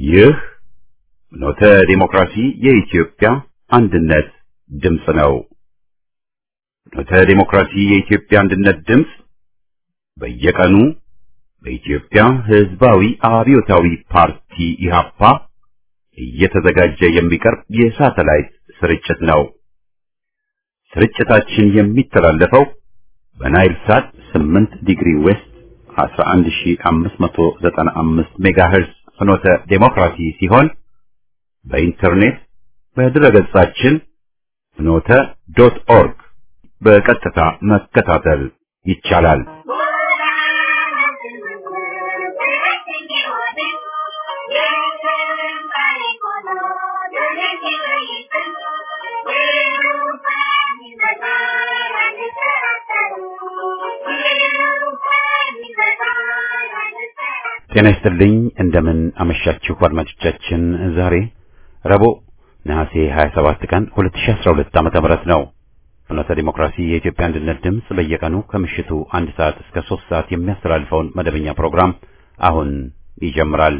ይህ ኖተ ዲሞክራሲ የኢትዮጵያ አንድነት ድምፅ ነው። ኖተ ዲሞክራሲ የኢትዮጵያ አንድነት ድምፅ በየቀኑ በኢትዮጵያ ሕዝባዊ አብዮታዊ ፓርቲ ኢህአፓ እየተዘጋጀ የሚቀርብ የሳተላይት ስርጭት ነው። ስርጭታችን የሚተላለፈው በናይል ሳት 8 ዲግሪ ዌስት 11595 ሜጋሄርዝ ፍኖተ ዴሞክራሲ ሲሆን በኢንተርኔት በድረገጻችን ፍኖተ ዶት ኦርግ በቀጥታ መከታተል ይቻላል። ጤና ይስጥልኝ። እንደምን አመሻችሁ አድማጮቻችን። ዛሬ ረቡዕ ነሐሴ 27 ቀን 2012 ዓመተ ምህረት ነው። ፍኖተ ዲሞክራሲ የኢትዮጵያ አንድነት ድምፅ በየቀኑ ከምሽቱ አንድ ሰዓት እስከ ሶስት ሰዓት የሚያስተላልፈውን መደበኛ ፕሮግራም አሁን ይጀምራል።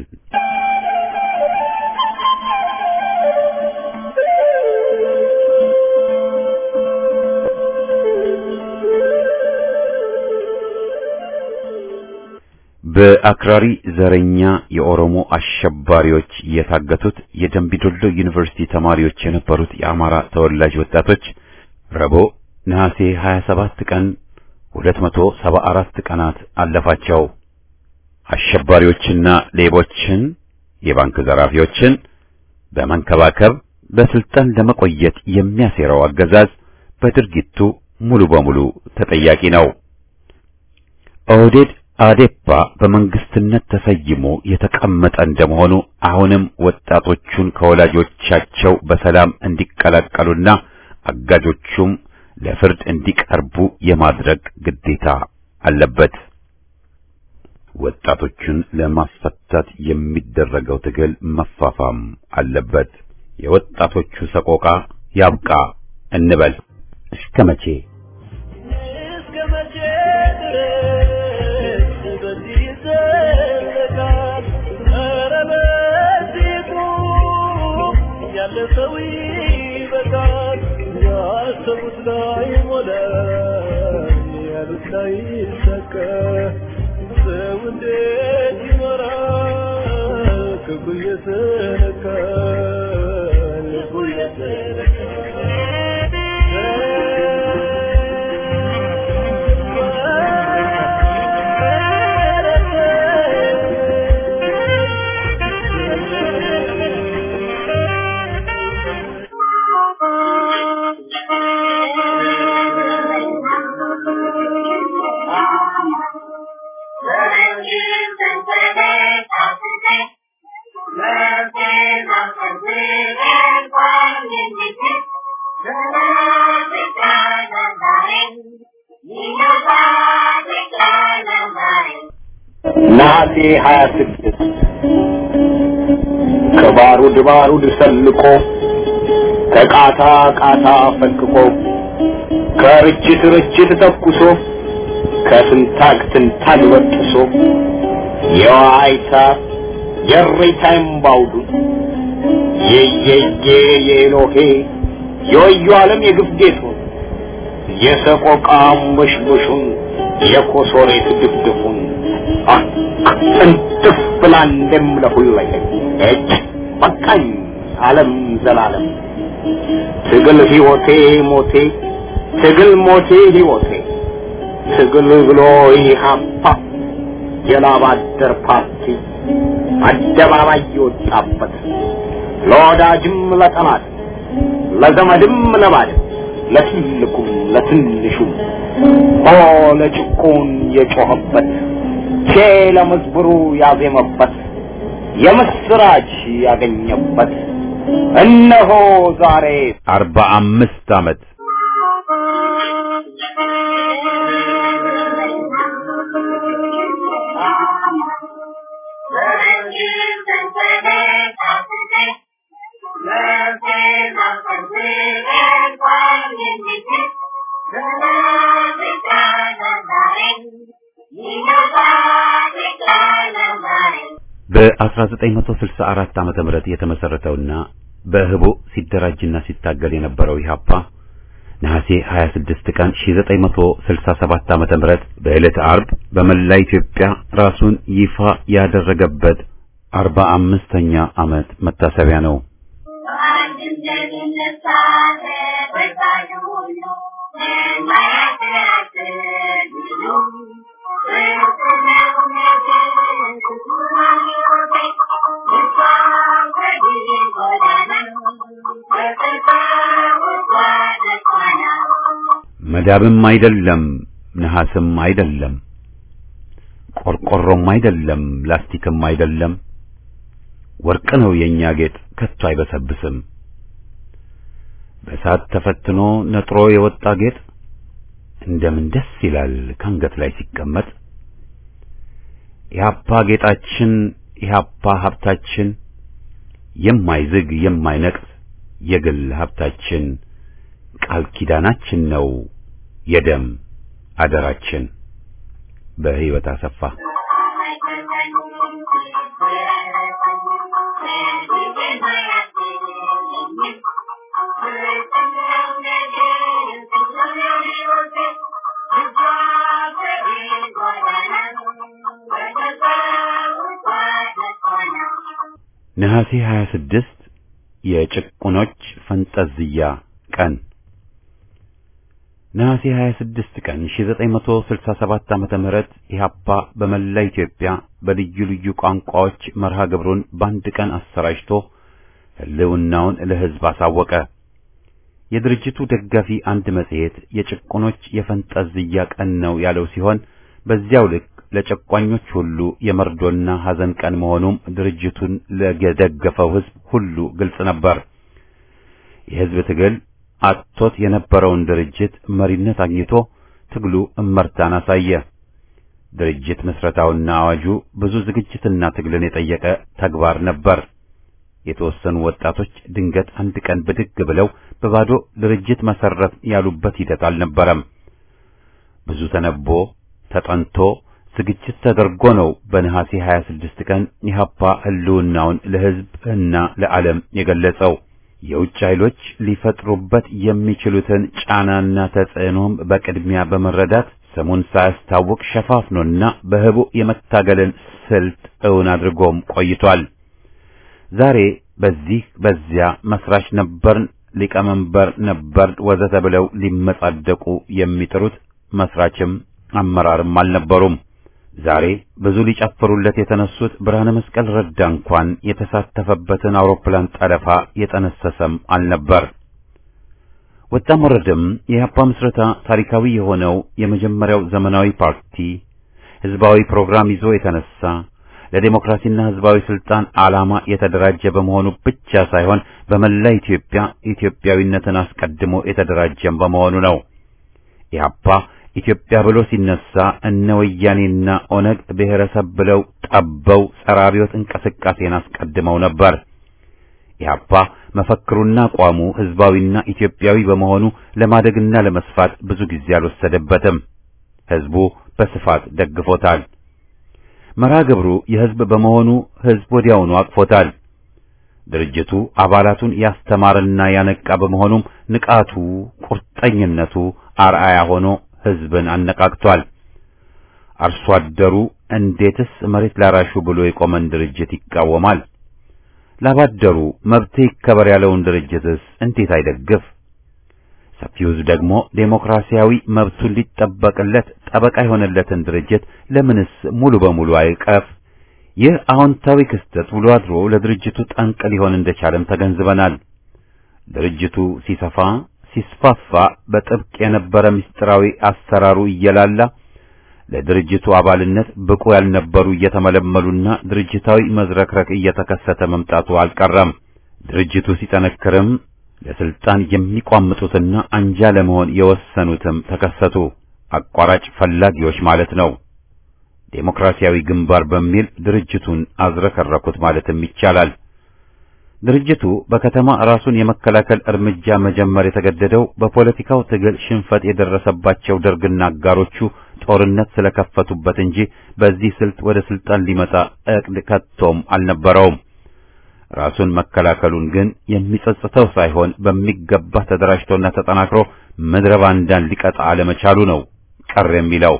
በአክራሪ ዘረኛ የኦሮሞ አሸባሪዎች የታገቱት የደምቢዶሎ ዩኒቨርሲቲ ተማሪዎች የነበሩት የአማራ ተወላጅ ወጣቶች ረቡዕ ነሐሴ 27 ቀን 274 ቀናት አለፋቸው። አሸባሪዎችና ሌቦችን፣ የባንክ ዘራፊዎችን በመንከባከብ በስልጣን ለመቆየት የሚያሴረው አገዛዝ በድርጊቱ ሙሉ በሙሉ ተጠያቂ ነው። ኦህዴድ አዴፓ በመንግስትነት ተሰይሞ የተቀመጠ እንደመሆኑ አሁንም ወጣቶቹን ከወላጆቻቸው በሰላም እንዲቀላቀሉና አጋጆቹም ለፍርድ እንዲቀርቡ የማድረግ ግዴታ አለበት። ወጣቶቹን ለማስፈታት የሚደረገው ትግል መፋፋም አለበት። የወጣቶቹ ሰቆቃ ያብቃ እንበል። እስከ መቼ? ሰው ይበቃል ያሰቡት ላይ ሞላ ያሉት ላይ ሰከ ሰው እንዴት ይኖራል ክፉ እየተነካ ልቡ ነሐሴ 26 ከባሩድ ባሩድ ሰልቆ ከቃታ ቃታ ፈንቅቆ ከርችት ርችት ተኩሶ ከስንታግ ትንታግ በጥሶ የዋይታ የሬታ እምባውዱ የየየ የኤሎሄ የወዩ ዓለም የግፍ ጌጡን የሰቆቃ አንበሽበሹን የኮሶሬት ድፍድፉን ጥንጥፍ ብላ እንደምለሁለኝ እጅ በቃኝ ዓለም ዘላለም ትግል ሕይወቴ ሞቴ ትግል ሞቴ ሕይወቴ ትግል ብሎ ኢህአፓ የላብ አደር ፓርቲ አደባባይ የወጣበት ለወዳጅም ለጠላት ለዘመድም ለባድም ለትልቁም ለትንሹም ሆ ለጭቁን የጮኸበት ቼ ለመዝብሩ ያዜመበት የምስራች ያገኘበት እነሆ ዛሬ አርባ አምስት ዓመት በ1964 ዓመተ ምህረት የተመሰረተውና በህቦ ሲደራጅና ሲታገል የነበረው ኢህአፓ ነሐሴ 26 ቀን 1967 ዓመተ ምህረት በዕለተ አርብ በመላ ኢትዮጵያ ራሱን ይፋ ያደረገበት 45ኛ ዓመት መታሰቢያ ነው። መዳብም አይደለም፣ ነሐስም አይደለም፣ ቆርቆሮም አይደለም፣ ላስቲክም አይደለም፣ ወርቅ ነው የኛ ጌጥ ከቶ አይበሰብስም። በእሳት ተፈትኖ ነጥሮ የወጣ ጌጥ እንደምን ደስ ይላል ካንገት ላይ ሲቀመጥ። ኢህአፓ ጌጣችን፣ ኢህአፓ ሀብታችን፣ የማይዝግ የማይነቅስ የግል ሀብታችን፣ ቃል ኪዳናችን ነው የደም አደራችን። በህይወት አሰፋ ነሐሴ 26 የጭቁኖች ፈንጠዝያ ቀን ነሐሴ 26 ቀን 1967 ዓመተ ምህረት ኢህአፓ በመላ ኢትዮጵያ በልዩ ልዩ ቋንቋዎች መርሃ ግብሩን በአንድ ቀን አሰራጭቶ ህልውናውን ለህዝብ አሳወቀ። የድርጅቱ ደጋፊ አንድ መጽሔት የጭቁኖች የፈንጠዝያ ቀን ነው ያለው ሲሆን በዚያው ልክ ለጨቋኞች ሁሉ የመርዶና ሐዘን ቀን መሆኑም ድርጅቱን ለደገፈው ህዝብ ሁሉ ግልጽ ነበር። የህዝብ ትግል አጥቶት የነበረውን ድርጅት መሪነት አግኝቶ ትግሉ እመርታን አሳየ። ድርጅት ምስረታውና አዋጁ ብዙ ዝግጅትና ትግልን የጠየቀ ተግባር ነበር። የተወሰኑ ወጣቶች ድንገት አንድ ቀን ብድግ ብለው በባዶ ድርጅት መሰረት ያሉበት ሂደት አልነበረም። ብዙ ተነቦ ተጠንቶ ዝግጅት ተደርጎ ነው በነሐሴ 26 ቀን ኢህአፓ ህልውናውን ለህዝብ እና ለዓለም የገለጸው። የውጭ ኃይሎች ሊፈጥሩበት የሚችሉትን ጫናና ተጽዕኖም በቅድሚያ በመረዳት ስሙን ሳያስታውቅ ሸፋፍኖና በህቡ የመታገልን ስልት እውን አድርጎም ቆይቷል። ዛሬ በዚህ በዚያ መስራች ነበርን፣ ሊቀመንበር ነበር ወዘተ ብለው ሊመጻደቁ የሚጥሩት መስራችም አመራርም አልነበሩም። ዛሬ ብዙ ሊጨፍሩለት የተነሱት ብርሃነ መስቀል ረዳ እንኳን የተሳተፈበትን አውሮፕላን ጠለፋ የጠነሰሰም አልነበር። ወጣም ወረደም የኢህአፓ ምስረታ ታሪካዊ የሆነው የመጀመሪያው ዘመናዊ ፓርቲ ህዝባዊ ፕሮግራም ይዞ የተነሳ ለዴሞክራሲና ህዝባዊ ስልጣን ዓላማ የተደራጀ በመሆኑ ብቻ ሳይሆን በመላ ኢትዮጵያ ኢትዮጵያዊነትን አስቀድሞ የተደራጀም በመሆኑ ነው። ኢህአፓ ኢትዮጵያ ብሎ ሲነሳ እነ ወያኔና ኦነግ ብሔረሰብ ብለው ጠበው ጸረ አብዮት እንቅስቃሴን አስቀድመው ነበር። ኢህአፓ መፈክሩና አቋሙ ህዝባዊና ኢትዮጵያዊ በመሆኑ ለማደግና ለመስፋት ብዙ ጊዜ አልወሰደበትም። ህዝቡ በስፋት ደግፎታል። መርሃ ግብሩ የህዝብ በመሆኑ ህዝብ ወዲያውኑ አቅፎታል። ድርጅቱ አባላቱን ያስተማርና ያነቃ በመሆኑም ንቃቱ፣ ቁርጠኝነቱ አርአያ ሆኖ ህዝብን አነቃቅቷል። አርሶ አደሩ እንዴትስ መሬት ላራሹ ብሎ የቆመን ድርጅት ይቃወማል? ላባደሩ መብት ይከበር ያለውን ድርጅትስ እንዴት አይደግፍ? ሰፊው ህዝብ ደግሞ ዴሞክራሲያዊ መብቱን ሊጠበቅለት ጠበቃ የሆነለትን ድርጅት ለምንስ ሙሉ በሙሉ አይቀፍ? ይህ አዎንታዊ ክስተት ውሎ አድሮ ለድርጅቱ ጠንቅ ሊሆን እንደቻለም ተገንዝበናል። ድርጅቱ ሲሰፋ ሲስፋፋ በጥብቅ የነበረ ምስጢራዊ አሰራሩ እየላላ ለድርጅቱ አባልነት ብቁ ያልነበሩ እየተመለመሉና ድርጅታዊ መዝረክረክ እየተከሰተ መምጣቱ አልቀረም። ድርጅቱ ሲጠነክርም ለስልጣን የሚቋምጡትና አንጃ ለመሆን የወሰኑትም ተከሰቱ። አቋራጭ ፈላጊዎች ማለት ነው። ዴሞክራሲያዊ ግንባር በሚል ድርጅቱን አዝረከረኩት ማለትም ይቻላል። ድርጅቱ በከተማ ራሱን የመከላከል እርምጃ መጀመር የተገደደው በፖለቲካው ትግል ሽንፈት የደረሰባቸው ደርግና አጋሮቹ ጦርነት ስለከፈቱበት እንጂ በዚህ ስልት ወደ ስልጣን ሊመጣ እቅድ ከቶም አልነበረውም። ራሱን መከላከሉን ግን የሚጸጽተው ሳይሆን በሚገባ ተደራጅቶና ተጠናክሮ ምድረ ባንዳን ሊቀጣ አለመቻሉ ነው ቀር የሚለው።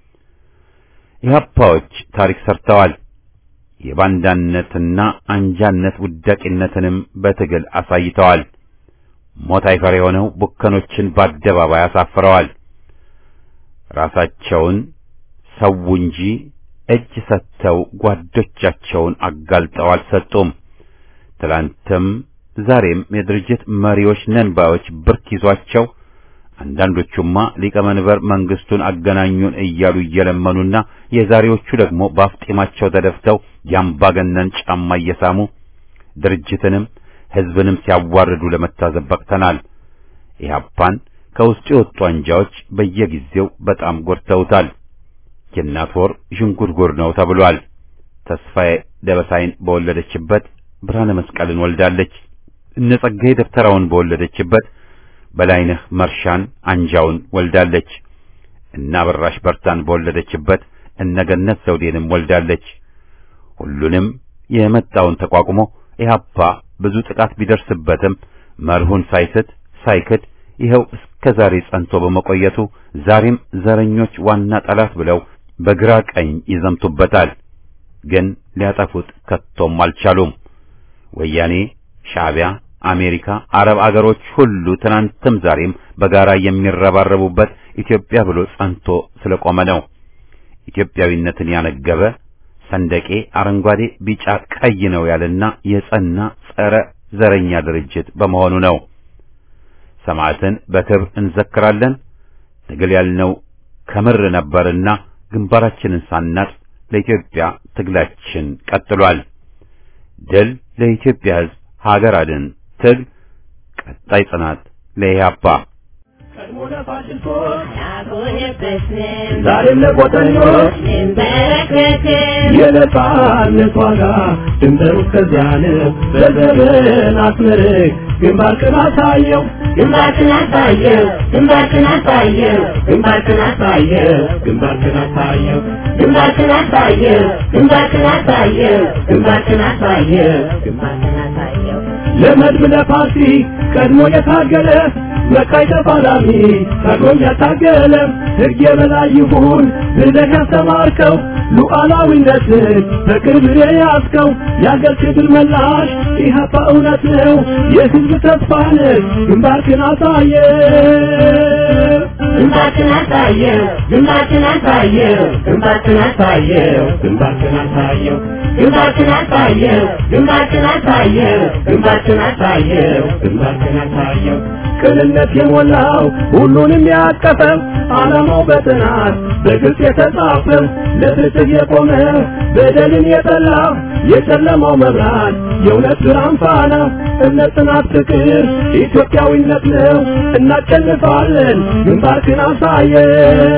ኢህአፓዎች ታሪክ ሰርተዋል። የባንዳነትና አንጃነት ውዳቂነትንም በትግል አሳይተዋል። ሞት አይፈር የሆነው ቡከኖችን በአደባባይ አሳፍረዋል። ራሳቸውን ሰው እንጂ እጅ ሰጥተው ጓዶቻቸውን አጋልጠው አልሰጡም። ትላንትም ዛሬም የድርጅት መሪዎች ነን ባዮች ብርክ ይዟቸው አንዳንዶቹማ ሊቀመንበር መንግስቱን አገናኙን እያሉ እየለመኑና የዛሬዎቹ ደግሞ በአፍጢማቸው ተደፍተው የአምባገነን ጫማ እየሳሙ ድርጅትንም ሕዝብንም ሲያዋርዱ ለመታዘብ በቅተናል። ኢህአፓን ከውስጡ የወጡ አንጃዎች በየጊዜው በጣም ጎድተውታል። የእናት ወር ዥንጉርጉር ነው ተብሏል። ተስፋዬ ደበሳይን በወለደችበት ብርሃነ መስቀልን ወልዳለች። እነ ጸጋዬ ደብተራውን በወለደችበት በላይነህ መርሻን አንጃውን ወልዳለች። እነ አበራሽ በርታን በወለደችበት እነገነት ዘውዴንም ወልዳለች። ሁሉንም የመጣውን ተቋቁሞ ኢህአፓ ብዙ ጥቃት ቢደርስበትም መርሁን ሳይስት ሳይክድ ይኸው እስከ ዛሬ ጸንቶ በመቆየቱ ዛሬም ዘረኞች ዋና ጠላት ብለው በግራ ቀኝ ይዘምቱበታል። ግን ሊያጠፉት ከቶም አልቻሉም። ወያኔ፣ ሻዕቢያ፣ አሜሪካ፣ አረብ አገሮች ሁሉ ትናንትም ዛሬም በጋራ የሚረባረቡበት ኢትዮጵያ ብሎ ጸንቶ ስለቆመ ነው። ኢትዮጵያዊነትን ያነገበ ሰንደቄ አረንጓዴ፣ ቢጫ፣ ቀይ ነው ያለና የጸና ጸረ ዘረኛ ድርጅት በመሆኑ ነው። ሰማዕትን በክብር እንዘክራለን። ትግል ያልነው ከምር ነበርና ግንባራችንን ሳናጥ ለኢትዮጵያ ትግላችን ቀጥሏል። ድል ለኢትዮጵያ ሕዝብ፣ ሀገር አድን ትግል፣ ቀጣይ ጽናት ለኢህአፓ። ቀድሞ ለፋሽስቶች አልሆነበትንም ዛሬም ለቆጠኞች እንበረከክም የነጻነት ዋጋ ድንበሩ እስከዚያ ነው። በዘመን አስመርቅ ግንባርክን አሳየው ግንባርክን አሳየው ግንባርክን አሳየው ግንባርክን አሳየው ግንባርክን አሳየው ግንባርክን አሳየው ግንባርክን አሳየው ግንባርክን አሳየው ግንባርክን አሳየው ለመድብ ለፓርቲ ቀድሞ የታገለ መቃይ ተፋላሚ ቀድሞም ያታገለ ሕግ የበላይ ይሁን ብለህ ያስተማርከው ሉዓላዊነትን በክብር የያዝከው የአገር ክብር መላሽ ኢህአፓ እውነት ነው የሕዝብ ተስፋ ነህ ግንባርክን አሳየ ግንባርክን አሳየው ግንባርክን አሳየው ግንባርክን አሳየው ግንባርክን አሳየው ግንባርክን አሳየው ግንባርክን አሳየው ግንባርክን አሳየው ግንባርክን አሳየው ቅንነት የሞላው ሁሉንም ያቀፈው ዓላማው በጥናት በግልጽ የተጻፈው ለፍትህ የቆመ በደልን የጠላ የጨለማው መብራት የእውነት ብርሃን ፋና እምነት፣ ጽናት፣ ፍቅር ኢትዮጵያዊነት ነው። እናሸንፋለን። ግንባርክን አሳየው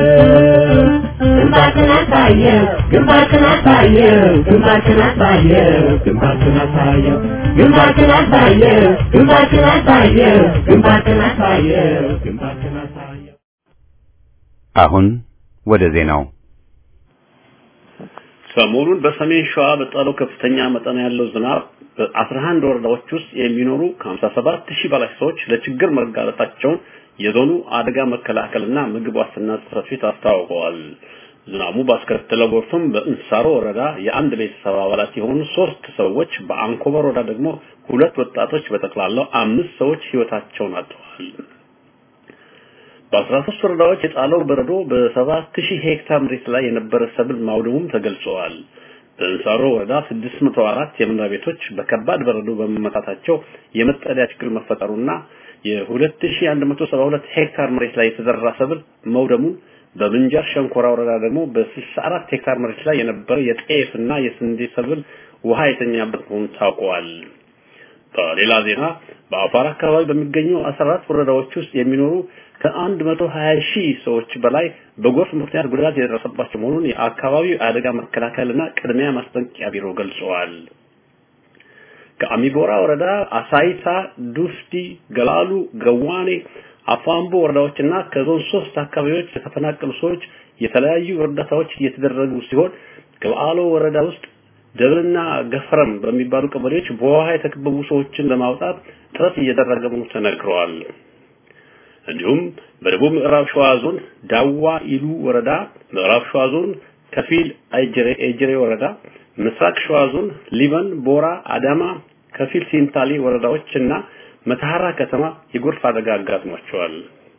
ግንባርክን አሳየው ግንባርክን አሳየው ግንባርክን አሳየው ግንባርክን አሳየው ግንባርክን አሳየው ግንባርክን አሳየው ግንባርክን አሳየው ግንባርክን አሳየው አሁን ወደ ዜናው ሰሞኑን በሰሜን ሸዋ በጣለው ከፍተኛ መጠን ያለው ዝናብ በ11 ወረዳዎች ውስጥ የሚኖሩ ከ57 ሺህ በላይ ሰዎች ለችግር መጋለጣቸውን የዞኑ አደጋ መከላከልና ምግብ ዋስትና ጽሕፈት ቤት አስታውቀዋል። ዝናቡ ባስከተለው ጎርፍም በእንሳሮ ወረዳ የአንድ ቤተሰብ አባላት የሆኑ ሶስት ሰዎች፣ በአንኮበር ወረዳ ደግሞ ሁለት ወጣቶች በጠቅላላው አምስት ሰዎች ሕይወታቸውን አጥተዋል። በአስራ ሶስት ወረዳዎች የጣለው በረዶ በሰባት ሺህ ሄክታር መሬት ላይ የነበረ ሰብል ማውደሙም ተገልጸዋል። በእንሳሮ ወረዳ 604 የመኖሪያ ቤቶች በከባድ በረዶ በመመታታቸው የመጠለያ ችግር መፈጠሩና የ2172 ሄክታር መሬት ላይ የተዘራ ሰብል መውደሙን በምንጃር ሸንኮራ ወረዳ ደግሞ በ64 ሄክታር መሬት ላይ የነበረ የጤፍና የስንዴ ሰብል ውሃ የተኛበት መሆኑን ታውቋል። በሌላ ዜና በአፋር አካባቢ በሚገኙ 14 ወረዳዎች ውስጥ የሚኖሩ ከ120 ሺህ ሰዎች በላይ በጎርፍ ምክንያት ጉዳት የደረሰባቸው መሆኑን የአካባቢው አደጋ መከላከልና ቅድሚያ ማስጠንቀቂያ ቢሮ ገልጸዋል። ከአሚጎራ ወረዳ አሳይታ፣ ዱፍቲ፣ ገላሉ፣ ገዋኔ፣ አፋምቦ ወረዳዎችና ከዞን ሶስት አካባቢዎች የተፈናቀሉ ሰዎች የተለያዩ እርዳታዎች እየተደረጉ ሲሆን ከበዓሎ ወረዳ ውስጥ ደብርና ገፈረም በሚባሉ ቀበሌዎች በውሃ የተከበቡ ሰዎችን ለማውጣት ጥረት እየተደረገ መሆኑ ተነግረዋል። እንዲሁም በደቡብ ምዕራብ ሸዋ ዞን ዳዋ ኢሉ ወረዳ፣ ምዕራብ ሸዋ ዞን ከፊል አይጀሬ ኤጀሬ ወረዳ፣ ምስራቅ ሸዋ ዞን ሊበን፣ ቦራ፣ አዳማ፣ ከፊል ሲንታሌ ወረዳዎችና መተሐራ ከተማ የጎርፍ አደጋ አጋጥሟቸዋል።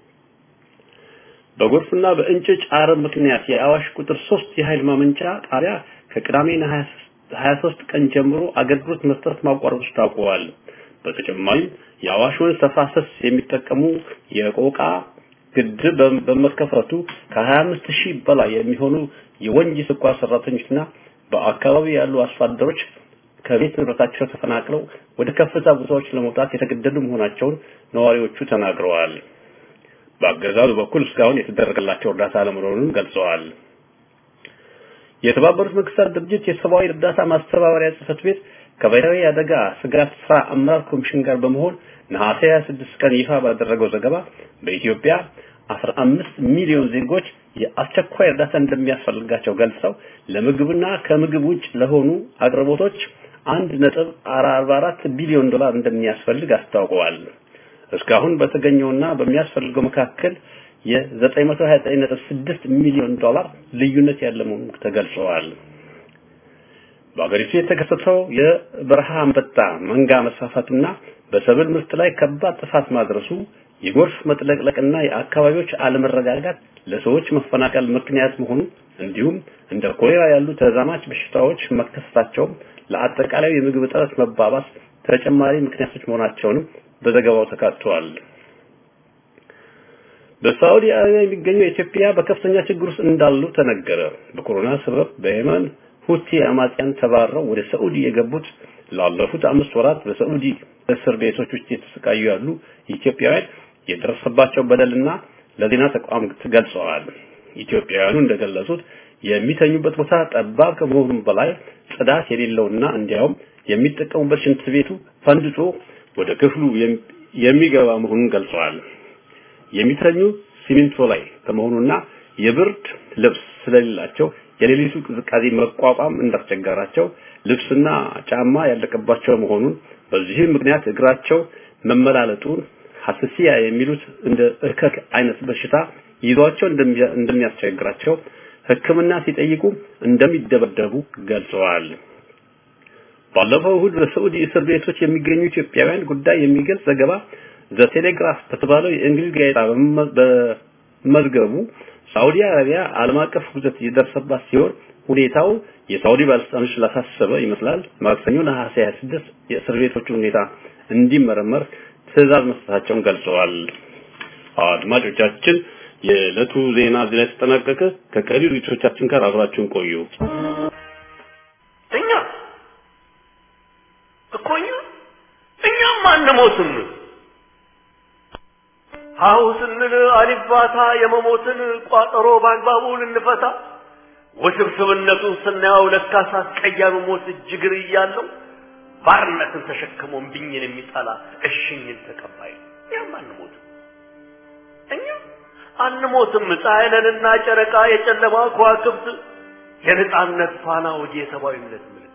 በጎርፍና በእንጭጭ አረም ምክንያት የአዋሽ ቁጥር 3 የኃይል ማመንጫ ጣቢያ ከቅዳሜ ነሐሴ 23 ቀን ጀምሮ አገልግሎት መስጠት ማቋረጡ ታውቋል። በተጨማሪም የአዋሽ ወንዝ ተፋሰስ የሚጠቀሙ የቆቃ ግድብ በመከፈቱ ከ25 ሺህ በላይ የሚሆኑ የወንጂ ስኳር ሰራተኞችና በአካባቢ ያሉ አርሶ አደሮች ከቤት ንብረታቸው ተፈናቅለው ወደ ከፍታ ቦታዎች ለመውጣት የተገደዱ መሆናቸውን ነዋሪዎቹ ተናግረዋል። በአገዛዙ በኩል እስካሁን የተደረገላቸው እርዳታ አለመኖሩን ገልጸዋል። የተባበሩት መንግስታት ድርጅት የሰብአዊ እርዳታ ማስተባበሪያ ጽህፈት ቤት ከብሔራዊ አደጋ ስጋት ስራ አመራር ኮሚሽን ጋር በመሆን ነሐሴ 26 ቀን ይፋ ባደረገው ዘገባ በኢትዮጵያ 15 ሚሊዮን ዜጎች የአስቸኳይ እርዳታ እንደሚያስፈልጋቸው ገልጸው ለምግብና ከምግብ ውጭ ለሆኑ አቅርቦቶች 1.44 ቢሊዮን ዶላር እንደሚያስፈልግ አስታውቀዋል። እስካሁን በተገኘውና በሚያስፈልገው መካከል የ929.6 ሚሊዮን ዶላር ልዩነት ያለ መሆኑ ተገልጸዋል። በአገሪቱ የተከሰተው የበረሃ አንበጣ መንጋ መስፋፋትና በሰብል ምርት ላይ ከባድ ጥፋት ማድረሱ የጎርፍ መጥለቅለቅና የአካባቢዎች አለመረጋጋት ለሰዎች መፈናቀል ምክንያት መሆኑ እንዲሁም እንደ ኮሌራ ያሉ ተዛማች በሽታዎች መከሰታቸው ለአጠቃላይ የምግብ እጥረት መባባስ ተጨማሪ ምክንያቶች መሆናቸውንም በዘገባው ተካተዋል። በሳዑዲ አረቢያ የሚገኙ ኢትዮጵያ በከፍተኛ ችግር ውስጥ እንዳሉ ተነገረ። በኮሮና ሰበብ በየመን ሁቲ አማጽያን ተባረው ወደ ሳዑዲ የገቡት ላለፉት አምስት ወራት በሳዑዲ እስር ቤቶች ውስጥ የተሰቃዩ ያሉ ኢትዮጵያውያን የደረሰባቸው በደልና ለዜና ተቋም ገልጸዋል። ኢትዮጵያውያኑ እንደገለጹት የሚተኙበት ቦታ ጠባብ ከመሆኑም በላይ ጽዳት የሌለውና እንዲያውም የሚጠቀሙበት ሽንት ቤቱ ፈንድቶ ወደ ክፍሉ የሚገባ መሆኑን ገልጸዋል። የሚተኙ ሲሚንቶ ላይ ከመሆኑና የብርድ ልብስ ስለሌላቸው የሌሊቱ ቅዝቃዜ መቋቋም እንዳስቸገራቸው ልብስና ጫማ ያለቀባቸው መሆኑን በዚህም ምክንያት እግራቸው መመላለጡን ሐሰሲያ የሚሉት እንደ እከክ አይነት በሽታ ይዟቸው እንደሚያስቸግራቸው ሕክምና ሲጠይቁ እንደሚደበደቡ ገልጸዋል። ባለፈው እሁድ በሳዑዲ እስር ቤቶች የሚገኙ ኢትዮጵያውያን ጉዳይ የሚገልጽ ዘገባ ዘ ቴሌግራፍ በተባለው የእንግሊዝ ጋዜጣ በመዝገቡ ሳዑዲ አረቢያ ዓለም አቀፍ ውግዘት የደረሰባት ሲሆን ሁኔታው የሳዑዲ ባለስልጣኖች ላሳሰበ ይመስላል። ማክሰኞ ነሐሴ 26 የእስር ቤቶቹ ሁኔታ እንዲመረመር ትዕዛዝ መስጠታቸውን ገልጸዋል። አድማጮቻችን፣ የዕለቱ ዜና እዚህ ላይ ተጠናቀቀ። ከቀሪ ዝግጅቶቻችን ጋር አብራችሁን ቆዩ። እኛ እኮ እኛ እኛም አንሞትም። ሀሁ ስንል አሊባታ የመሞትን ቋጠሮ በአግባቡ ልንፈታ ውስብስብነቱን ስናየው ለካስ አስቀያሚ ሞት እጅግር እያለው ባርነትን ተሸክሞ እምቢኝን የሚጠላ እሽኝን ተቀባይ እኛም አንሞትም። እኛ አንሞትም። ፀሐይ ነንና ጨረቃ የጨለማ ከዋክብት የነጻነት ፋና ወዲ የሰብአዊነት ምልክት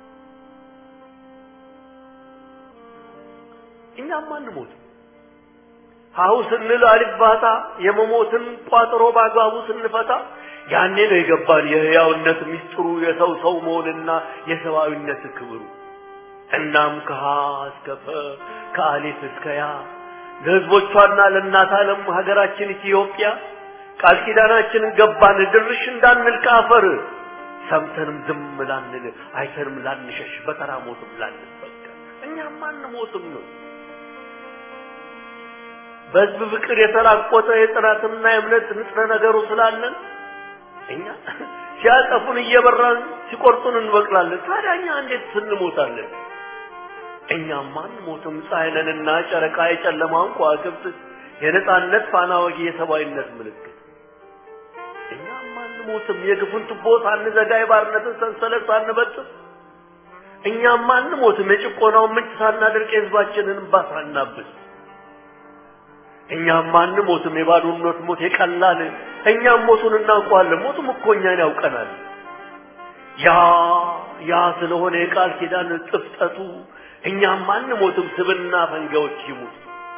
እኛም አንሞትም። ሀሁ ስንል አልባታ የመሞትን ቋጥሮ በአግባቡ ስንፈታ ያኔ ነው የገባን የህያውነት ሚስጥሩ የሰው ሰው መሆንና የሰብአዊነት ክብሩ። እናም ከሀ እስከ ፈ ከአሊፍ እስከ ያ ለህዝቦቿና ለእናት ዓለም ሀገራችን ኢትዮጵያ ቃል ኪዳናችንን ገባን ድርሽ እንዳንል ከአፈር ሰምተንም ዝም ላንል አይተንም ላንሸሽ በተራ ሞትም ላንበቀል እኛም አንሞትም ነው። በህዝብ ፍቅር የተራቆተ የጥራትና የእምነት ንጥረ ነገሩ ስላለን እኛ ሲያጠፉን እየበራን ሲቆርጡን እንበቅላለን። ታዲያ እኛ እንዴት ስንሞታለን? እኛም አንሞትም። ፀሐይ ነንና ጨረቃ የጨለማውን ከዋክብት የነጻነት ፋና ወጊ የሰብአዊነት ምልክት እኛም አንሞትም። የግፉን ቱቦ ሳንዘጋ የባርነትን ሰንሰለት ሳንበጥስ እኛም አንሞትም የጭቆናውን ምንጭ ሳናደርቅ የህዝባችንን እንባ ሳናብስ እኛም አንሞትም የባዶነት ሞት የቀላል እኛም ሞቱን እናውቀዋለን ሞቱም እኮ እኛን ያውቀናል ያ ያ ስለሆነ የቃል ኪዳን ጥፍጠቱ እኛም አንሞትም ስብና ፈንጋዎች ይሙት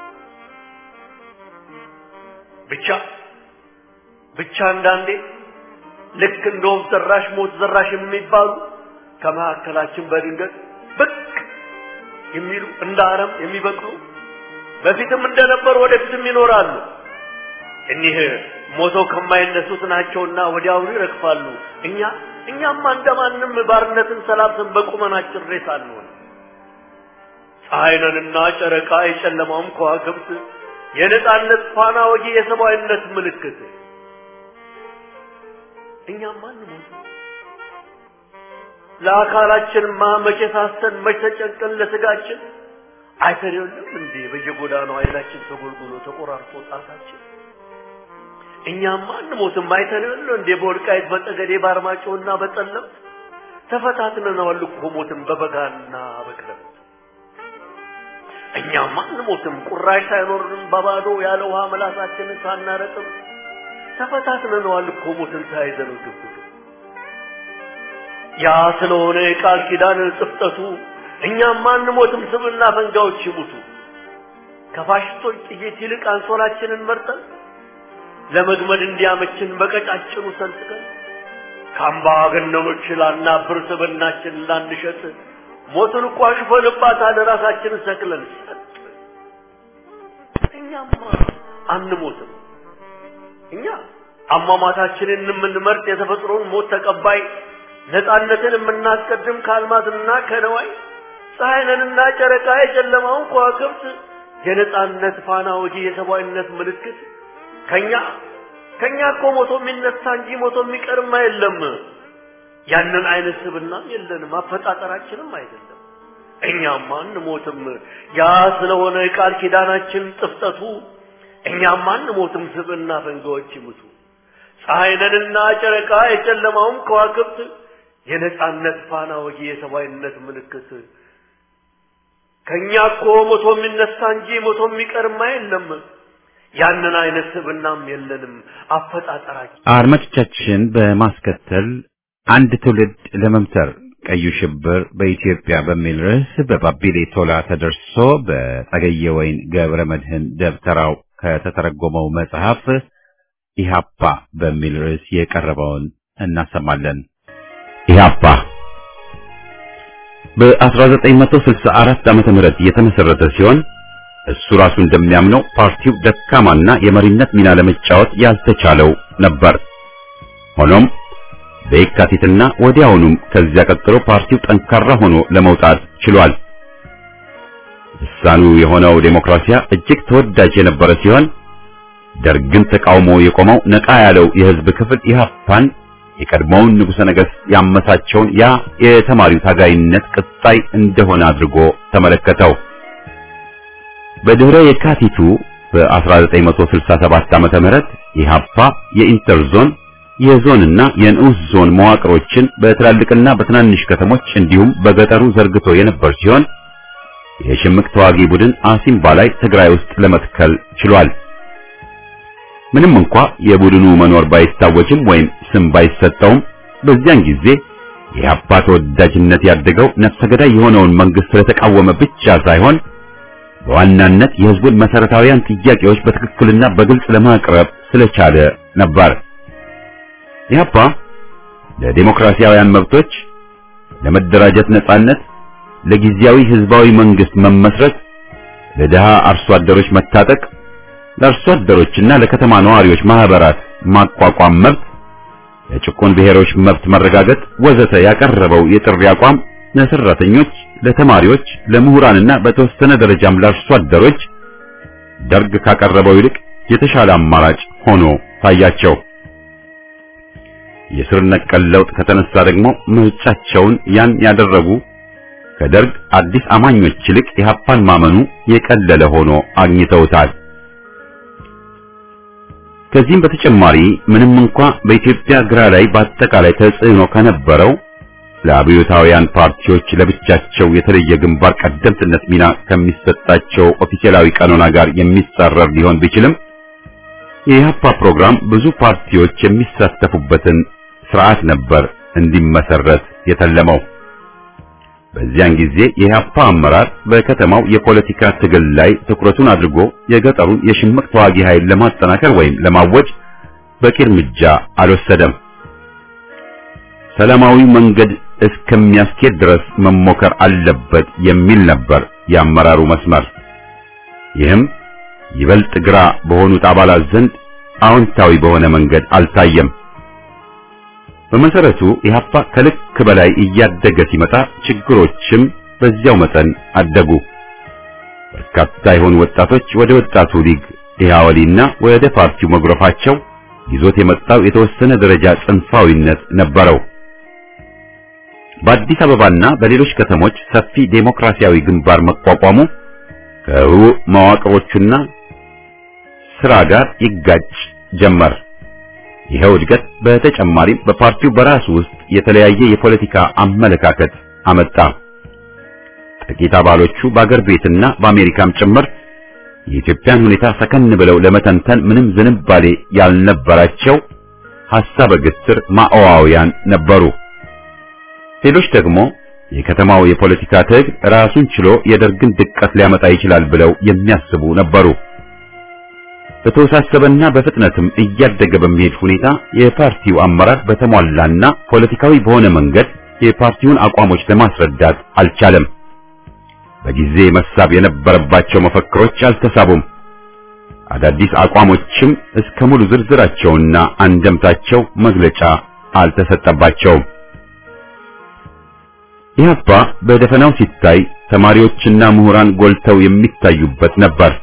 ብቻ ብቻ አንዳንዴ ልክ እንደ ወፍ ዘራሽ ሞት ዘራሽ የሚባሉ ከመካከላችን በድንገት ብቅ የሚሉ እንደ አረም የሚበቅሉ በፊትም እንደነበሩ ወደፊትም ይኖራሉ። እኒህ ሞተው ከማይነሱት ናቸውና ወዲያውኑ ይረግፋሉ። እኛ እኛማ እንደማንም ባርነትን ሰላብተን በቁመናችን ሬሳ አንሆን። ፀሐይነንና ጨረቃ የጨለማውም ከዋክብት የነጻነት ፋና ወጊ የሰብአዊነት ምልክት እኛማ አንሞት ለአካላችንማ መቼ ሳስተን መቼ ተጨንቀን ለስጋችን አይተን የለም እንዴ በየጎዳናው አይናችን ተጎልጉሎ ተቆራርጦ ጣታችን እኛማ አንሞትም አይተን የለ እንዴ በወልቃይት በጠገዴ በአርማጭሆና በጠለምት ተፈታትነናል እኮ ሞትን በበጋና በክረምት እኛማ አንሞትም ቁራሽ ሳይኖርን በባዶ ያለ ውሃ መላሳችንን ሳናረጥም ተፈታትነናል እኮ ሞትን ተያይዘነው ግብግብ ያ ስለሆነ የቃል ኪዳን ጽፍጠቱ እኛም አንሞትም ስብና ፈንጋዎች ይሙቱ ከፋሽስቶች ጥይት ይልቅ አንሶላችንን መርጠን ለመግመድ እንዲያመችን በቀጫጭኑ ሰንጥቀን ከአምባገነኖች ላናብር ስብናችን ላንሸጥ ሞትን እኮ አሽፈንባታል ራሳችንን ሰቅለን ሰጥ እኛማ አንሞትም እኛ አሟሟታችንን የምንመርጥ የተፈጥሮን ሞት ተቀባይ ነፃነትን የምናስቀድም ከአልማዝና ከነዋይ ፀሐይንና ጨረቃ የጨለማውን ከዋክብት የነፃነት ፋና ወጊ የሰብአዊነት ምልክት ከኛ ከኛ እኮ ሞቶ የሚነሳ እንጂ ሞቶ የሚቀርም የለም። ያንን አይነት ስብናም የለንም፣ አፈጣጠራችንም አይደለም። እኛም አንሞትም። ያ ስለሆነ የቃል ኪዳናችን ጥፍጠቱ እኛም አንሞትም፣ ስብና ፈንጋዎች ይሙቱ። ፀሐይንና ጨረቃ የጨለማውን ከዋክብት የነጻነት ፋና ወጊ የሰብአዊነት ምልክት ከኛ እኮ ሞቶ የሚነሳ እንጂ ሞቶ የሚቀርማ የለም። ያንን አይነት ስብናም የለንም አፈጣጠራችን። አድማጮቻችን በማስከተል አንድ ትውልድ ለመምሰር ቀዩ ሽብር በኢትዮጵያ በሚል ርዕስ በባቢሌ ቶላ ተደርሶ በጸገየ ወይን ገብረ መድህን ደብተራው ከተተረጎመው መጽሐፍ ኢሃፓ በሚል ርዕስ የቀረበውን እናሰማለን። ኢሃፓ በ1964 ዓመተ ምህረት የተመሰረተ ሲሆን እሱ ራሱ እንደሚያምነው ፓርቲው ደካማና የመሪነት ሚና ለመጫወት ያልተቻለው ነበር። ሆኖም በየካቲትና ወዲያውኑም ከዚያ ቀጥሎ ፓርቲው ጠንካራ ሆኖ ለመውጣት ችሏል። ልሳኑ የሆነው ዴሞክራሲያ እጅግ ተወዳጅ የነበረ ሲሆን ደርግን ተቃውሞ የቆመው ነቃ ያለው የህዝብ ክፍል ኢህአፓን የቀድሞውን ንጉሠ ነገሥት ያመሳቸውን ያ የተማሪው ታጋይነት ቅጣይ እንደሆነ አድርጎ ተመለከተው። በድህረ የካቲቱ በ1967 ዓመተ ምህረት ኢህአፓ የኢንተርዞን የዞንና የንዑስ ዞን መዋቅሮችን በትላልቅና በትናንሽ ከተሞች እንዲሁም በገጠሩ ዘርግቶ የነበር ሲሆን የሽምቅ ተዋጊ ቡድን አሲምባ ላይ ትግራይ ውስጥ ለመትከል ችሏል። ምንም እንኳ የቡድኑ መኖር ባይታወጅም ወይም ስም ባይሰጠውም በዚያን ጊዜ የኢህአፓ ተወዳጅነት ያደገው ነፍሰ ገዳይ የሆነውን መንግስት ስለተቃወመ ብቻ ሳይሆን በዋናነት የህዝቡን መሰረታዊያን ጥያቄዎች በትክክልና በግልጽ ለማቅረብ ስለቻለ ነበር። ኢህአፓ ለዲሞክራሲያውያን መብቶች፣ ለመደራጀት ነጻነት፣ ለጊዜያዊ ህዝባዊ መንግስት መመስረት፣ ለድሃ አርሶ አደሮች መታጠቅ፣ ለአርሶ አደሮችና ለከተማ ነዋሪዎች ማህበራት ማቋቋም መብት፣ ለጭቁን ብሔሮች መብት መረጋገጥ ወዘተ ያቀረበው የጥሪ አቋም ለሰራተኞች፣ ለተማሪዎች፣ ለምሁራንና በተወሰነ ደረጃም ለአርሶ አደሮች ደርግ ካቀረበው ይልቅ የተሻለ አማራጭ ሆኖ ታያቸው። የስር ነቀል ለውጥ ከተነሳ ደግሞ ምርጫቸውን ያን ያደረጉ ከደርግ አዲስ አማኞች ይልቅ ኢህአፓን ማመኑ የቀለለ ሆኖ አግኝተውታል። ከዚህም በተጨማሪ ምንም እንኳ በኢትዮጵያ ግራ ላይ በአጠቃላይ ተጽዕኖ ከነበረው ለአብዮታውያን ፓርቲዎች ለብቻቸው የተለየ ግንባር ቀደምትነት ሚና ከሚሰጣቸው ኦፊሴላዊ ቀኖና ጋር የሚጻረር ሊሆን ቢችልም የኢህአፓ ፕሮግራም ብዙ ፓርቲዎች የሚሳተፉበትን ስርዓት ነበር እንዲመሰረት የተለመው። በዚያን ጊዜ የኢህአፓ አመራር በከተማው የፖለቲካ ትግል ላይ ትኩረቱን አድርጎ የገጠሩን የሽምቅ ተዋጊ ኃይል ለማጠናከር ወይም ለማወጅ በቂ እርምጃ አልወሰደም። ሰላማዊ መንገድ እስከሚያስኬድ ድረስ መሞከር አለበት የሚል ነበር የአመራሩ መስመር። ይህም ይበልጥ ግራ በሆኑት አባላት ዘንድ አዎንታዊ በሆነ መንገድ አልታየም። በመሰረቱ ኢህአፓ ከልክ በላይ እያደገ ሲመጣ ችግሮችም በዚያው መጠን አደጉ። በርካታ የሆኑ ወጣቶች ወደ ወጣቱ ሊግ ኢህአወሊና ወደ ፓርቲው መጉረፋቸው ይዞት የመጣው የተወሰነ ደረጃ ጽንፋዊነት ነበረው። በአዲስ አበባና በሌሎች ከተሞች ሰፊ ዴሞክራሲያዊ ግንባር መቋቋሙ ከህቡዕ መዋቅሮቹና ስራ ጋር ይጋጭ ጀመር። ይኸው እድገት በተጨማሪም በፓርቲው በራሱ ውስጥ የተለያየ የፖለቲካ አመለካከት አመጣ። ጥቂት አባሎቹ በአገር ቤትና በአሜሪካም ጭምር የኢትዮጵያን ሁኔታ ሰከን ብለው ለመተንተን ምንም ዝንባሌ ያልነበራቸው ሐሳበ ግትር ማኦዋውያን ነበሩ። ሌሎች ደግሞ የከተማው የፖለቲካ ትግል ራሱን ችሎ የደርግን ድቀት ሊያመጣ ይችላል ብለው የሚያስቡ ነበሩ። በተወሳሰበና በፍጥነትም እያደገ በሚሄድ ሁኔታ የፓርቲው አመራር በተሟላና ፖለቲካዊ በሆነ መንገድ የፓርቲውን አቋሞች ለማስረዳት አልቻለም። በጊዜ መሳብ የነበረባቸው መፈክሮች አልተሳቡም። አዳዲስ አቋሞችም እስከ ሙሉ ዝርዝራቸውና አንደምታቸው መግለጫ አልተሰጠባቸውም። ኢህአፓ በደፈናው ሲታይ ተማሪዎችና ምሁራን ጎልተው የሚታዩበት ነበር።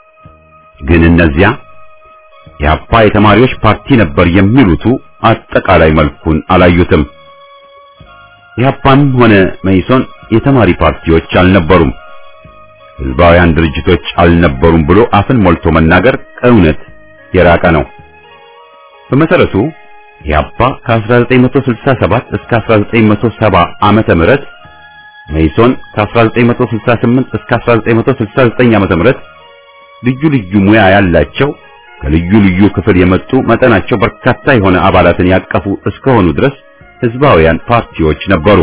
ግን እነዚያ ኢህአፓ የተማሪዎች ፓርቲ ነበር የሚሉቱ አጠቃላይ መልኩን አላዩትም። ኢህአፓም ሆነ መኢሶን የተማሪ ፓርቲዎች አልነበሩም፣ ህዝባውያን ድርጅቶች አልነበሩም ብሎ አፍን ሞልቶ መናገር ከእውነት የራቀ ነው። በመሰረቱ ኢህአፓ ከ1967 እስከ 1970 ዓመተ ምህረት መኢሶን ከ1968 እስከ 1969 ዓመተ ምህረት ልዩ ልዩ ሙያ ያላቸው ከልዩ ልዩ ክፍል የመጡ መጠናቸው በርካታ የሆነ አባላትን ያቀፉ እስከሆኑ ድረስ ህዝባውያን ፓርቲዎች ነበሩ።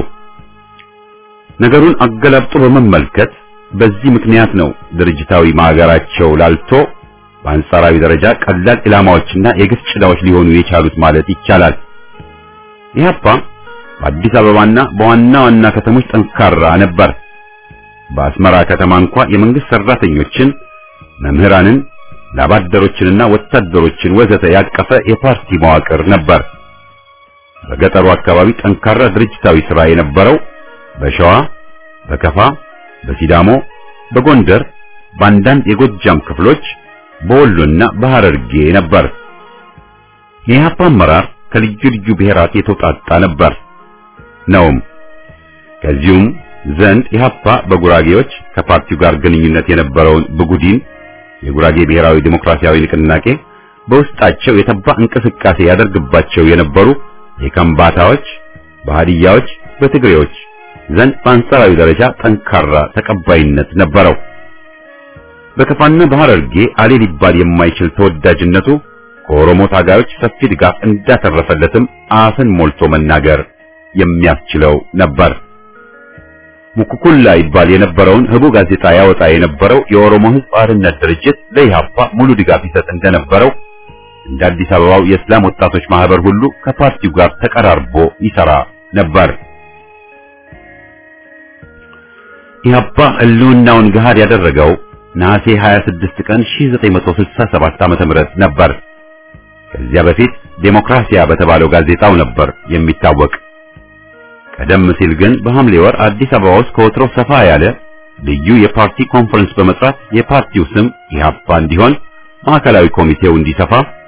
ነገሩን አገላብጦ በመመልከት በዚህ ምክንያት ነው ድርጅታዊ ማገራቸው ላልቶ በአንጻራዊ ደረጃ ቀላል ኢላማዎችና የግፍ ጭዳዎች ሊሆኑ የቻሉት ማለት ይቻላል። ኢህአፓ በአዲስ አበባና በዋና ዋና ከተሞች ጠንካራ ነበር። በአስመራ ከተማ እንኳ የመንግስት ሰራተኞችን፣ መምህራንን፣ ላባደሮችንና ወታደሮችን ወዘተ ያቀፈ የፓርቲ መዋቅር ነበር። በገጠሩ አካባቢ ጠንካራ ድርጅታዊ ሥራ የነበረው በሸዋ፣ በከፋ፣ በሲዳሞ፣ በጎንደር፣ በአንዳንድ የጎጃም ክፍሎች በወሎና በሐረርጌ ነበር። የኢህአፓ አመራር ከልዩ ልዩ ብሔራት የተውጣጣ ነበር ነውም። ከዚሁም ዘንድ ኢህአፓ በጉራጌዎች ከፓርቲው ጋር ግንኙነት የነበረውን ብጉዲን የጉራጌ ብሔራዊ ዲሞክራሲያዊ ንቅናቄ በውስጣቸው የተባ እንቅስቃሴ ያደርግባቸው የነበሩ የከምባታዎች፣ በሃዲያዎች፣ በትግሬዎች ዘንድ በአንጻራዊ ደረጃ ጠንካራ ተቀባይነት ነበረው። በከፋና በሐረርጌ አሌ ሊባል የማይችል ተወዳጅነቱ ከኦሮሞ ታጋዮች ሰፊ ድጋፍ እንዳተረፈለትም አፍን ሞልቶ መናገር የሚያስችለው ነበር። ሙኩኩላ ይባል የነበረውን ህቡ ጋዜጣ ያወጣ የነበረው የኦሮሞ ሕዝብ አርነት ድርጅት ለኢህአፓ ሙሉ ድጋፍ ይሰጥ እንደነበረው እንደ አዲስ አበባው የእስላም ወጣቶች ማህበር ሁሉ ከፓርቲው ጋር ተቀራርቦ ይሰራ ነበር። ኢህአፓ ህልውናውን ገሃድ ያደረገው ነሐሴ 26 ቀን 1967 ዓመተ ምህረት ነበር። ከዚያ በፊት ዴሞክራሲያ በተባለው ጋዜጣው ነበር የሚታወቅ። ቀደም ሲል ግን በሐምሌ ወር አዲስ አበባ ውስጥ ከወትሮ ሰፋ ያለ ልዩ የፓርቲ ኮንፈረንስ በመጥራት የፓርቲው ስም ኢህአፓ እንዲሆን ማዕከላዊ ኮሚቴው እንዲሰፋ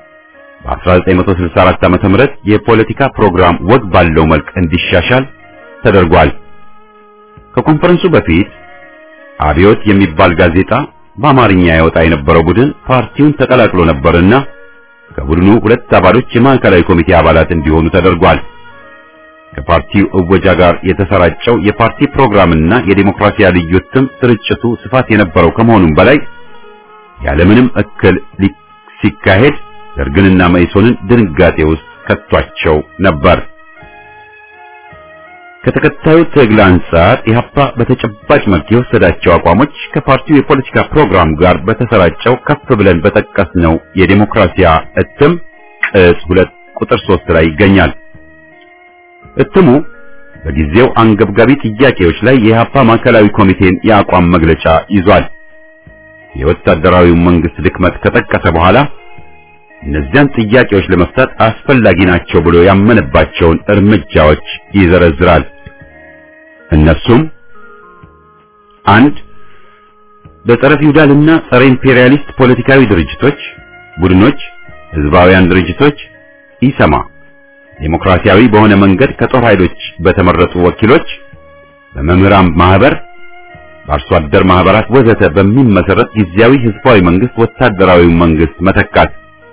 በ1964 ዓመተ ምህረት የፖለቲካ ፕሮግራም ወግ ባለው መልክ እንዲሻሻል ተደርጓል። ከኮንፈረንሱ በፊት አብዮት የሚባል ጋዜጣ በአማርኛ ያወጣ የነበረው ቡድን ፓርቲውን ተቀላቅሎ ነበርና ከቡድኑ ሁለት አባሎች የማዕከላዊ ኮሚቴ አባላት እንዲሆኑ ተደርጓል። ከፓርቲው እወጃ ጋር የተሰራጨው የፓርቲ ፕሮግራምና የዲሞክራሲያ ልዩ እትም ስርጭቱ ስፋት የነበረው ከመሆኑም በላይ ያለምንም እክል ሲካሄድ ደርግንና መኢሶንን ድንጋጤ ውስጥ ከቷቸው ነበር። ከተከታዩ ትግል አንጻር ኢህአፓ በተጨባጭ መልክ የወሰዳቸው አቋሞች ከፓርቲው የፖለቲካ ፕሮግራም ጋር በተሰራጨው ከፍ ብለን በጠቀስነው የዲሞክራሲያ እትም ቅጽ ሁለት ቁጥር ሶስት ላይ ይገኛል። እትሙ በጊዜው አንገብጋቢ ጥያቄዎች ላይ የኢህአፓ ማዕከላዊ ኮሚቴን የአቋም መግለጫ ይዟል። የወታደራዊው መንግስት ድክመት ከጠቀሰ በኋላ እነዚያን ጥያቄዎች ለመፍታት አስፈላጊ ናቸው ብሎ ያመነባቸውን እርምጃዎች ይዘረዝራል። እነሱም አንድ በጸረ ፊውዳልና ጸረ ኢምፔሪያሊስት ፖለቲካዊ ድርጅቶች፣ ቡድኖች፣ ህዝባውያን ድርጅቶች ኢሰማ ዴሞክራሲያዊ በሆነ መንገድ ከጦር ኃይሎች በተመረጡ ወኪሎች፣ በመምህራን ማህበር፣ በአርሶ አደር ማህበራት ወዘተ በሚመሰረት ጊዜያዊ ህዝባዊ መንግስት ወታደራዊ መንግስት መተካት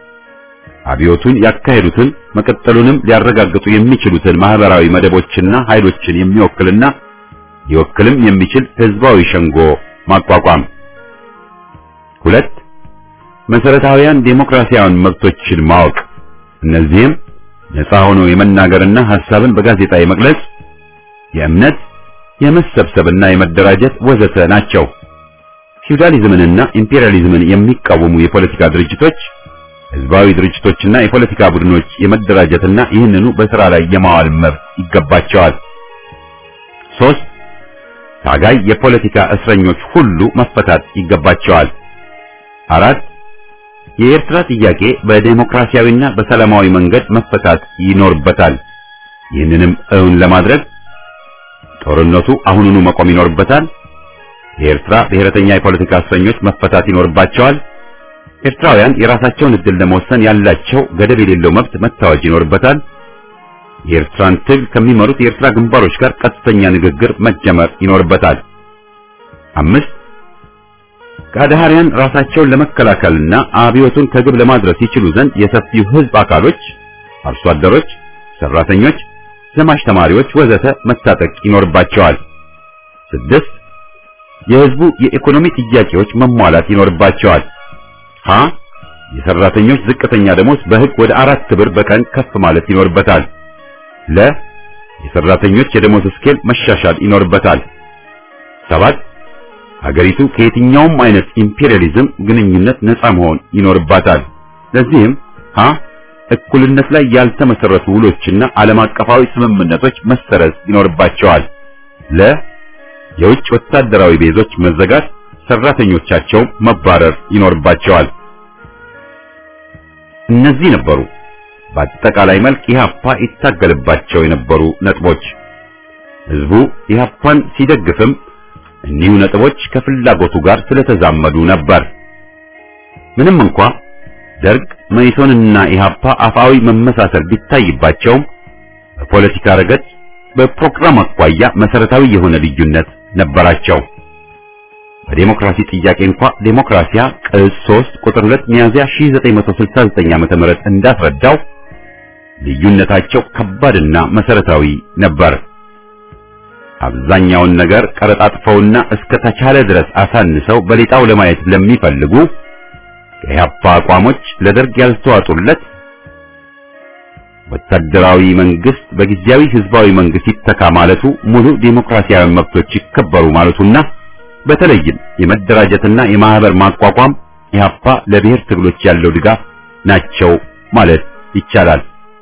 አብዮቱን ያካሄዱትን መቀጠሉንም ሊያረጋግጡ የሚችሉትን ማህበራዊ መደቦችና ኃይሎችን የሚወክልና ሊወክልም የሚችል ህዝባዊ ሸንጎ ማቋቋም። ሁለት መሰረታዊያን ዴሞክራሲያዊ መብቶችን ማወቅ፣ እነዚህም ነፃ ሆኖ የመናገርና ሐሳብን በጋዜጣ የመግለጽ፣ የእምነት፣ የመሰብሰብና የመደራጀት ወዘተ ናቸው። ፊውዳሊዝምንና ኢምፔሪያሊዝምን የሚቃወሙ የፖለቲካ ድርጅቶች ህዝባዊ ድርጅቶችና የፖለቲካ ቡድኖች የመደራጀትና ይህንኑ በስራ ላይ የማዋል መብት ይገባቸዋል። ሶስት ታጋይ የፖለቲካ እስረኞች ሁሉ መፈታት ይገባቸዋል። አራት የኤርትራ ጥያቄ በዴሞክራሲያዊና በሰላማዊ መንገድ መፈታት ይኖርበታል። ይህንንም እውን ለማድረግ ጦርነቱ አሁኑኑ መቆም ይኖርበታል። የኤርትራ ብሔረተኛ የፖለቲካ እስረኞች መፈታት ይኖርባቸዋል። ኤርትራውያን የራሳቸውን እድል ለመወሰን ያላቸው ገደብ የሌለው መብት መታወጅ ይኖርበታል። የኤርትራን ትግል ከሚመሩት የኤርትራ ግንባሮች ጋር ቀጥተኛ ንግግር መጀመር ይኖርበታል። አምስት ከአድሃሪያን ራሳቸውን ለመከላከልና አብዮቱን ከግብ ለማድረስ ይችሉ ዘንድ የሰፊው ህዝብ አካሎች፣ አርሶ አደሮች፣ ሰራተኞች፣ ዘማች ተማሪዎች ወዘተ መታጠቅ ይኖርባቸዋል። ስድስት የህዝቡ የኢኮኖሚ ጥያቄዎች መሟላት ይኖርባቸዋል። ሀ የሰራተኞች ዝቅተኛ ደሞዝ በህግ ወደ አራት ብር በቀን ከፍ ማለት ይኖርበታል። ለ የሰራተኞች የደሞዝ ስኬል መሻሻል ይኖርበታል። ሰባት ሀገሪቱ ከየትኛውም አይነት ኢምፔሪያሊዝም ግንኙነት ነፃ መሆን ይኖርባታል። ለዚህም ሀ እኩልነት ላይ ያልተመሰረቱ ውሎችና ዓለም አቀፋዊ ስምምነቶች መሰረዝ ይኖርባቸዋል። ለ የውጭ ወታደራዊ ቤዞች መዘጋት ሰራተኞቻቸው መባረር ይኖርባቸዋል። እነዚህ ነበሩ በአጠቃላይ መልክ ኢህአፓ ይታገልባቸው የነበሩ ነጥቦች። ህዝቡ ኢህአፓን ሲደግፍም እኒሁ ነጥቦች ከፍላጎቱ ጋር ስለተዛመዱ ነበር። ምንም እንኳ ደርግ መኢሶንና ኢህአፓ አፋዊ መመሳሰል ቢታይባቸውም በፖለቲካ ረገድ በፕሮግራም አኳያ መሰረታዊ የሆነ ልዩነት ነበራቸው። በዴሞክራሲ ጥያቄ እንኳ ዴሞክራሲያ ቅጽ 3 ቁጥር 2 ሚያዝያ 1969 ዓ.ም እንዳስረዳው ልዩነታቸው ከባድና መሰረታዊ ነበር። አብዛኛውን ነገር ቀረጣጥፈውና እስከ ተቻለ ድረስ አሳንሰው በሌጣው ለማየት ለሚፈልጉ ከኢህአፓ አቋሞች ለደርግ ያልተዋጡለት ወታደራዊ መንግስት በጊዜያዊ ህዝባዊ መንግስት ይተካ ማለቱ ሙሉ ዴሞክራሲያዊ መብቶች ይከበሩ ማለቱና በተለይም የመደራጀትና የማህበር ማቋቋም ኢህአፓ ለብሔር ትግሎች ያለው ድጋፍ ናቸው ማለት ይቻላል።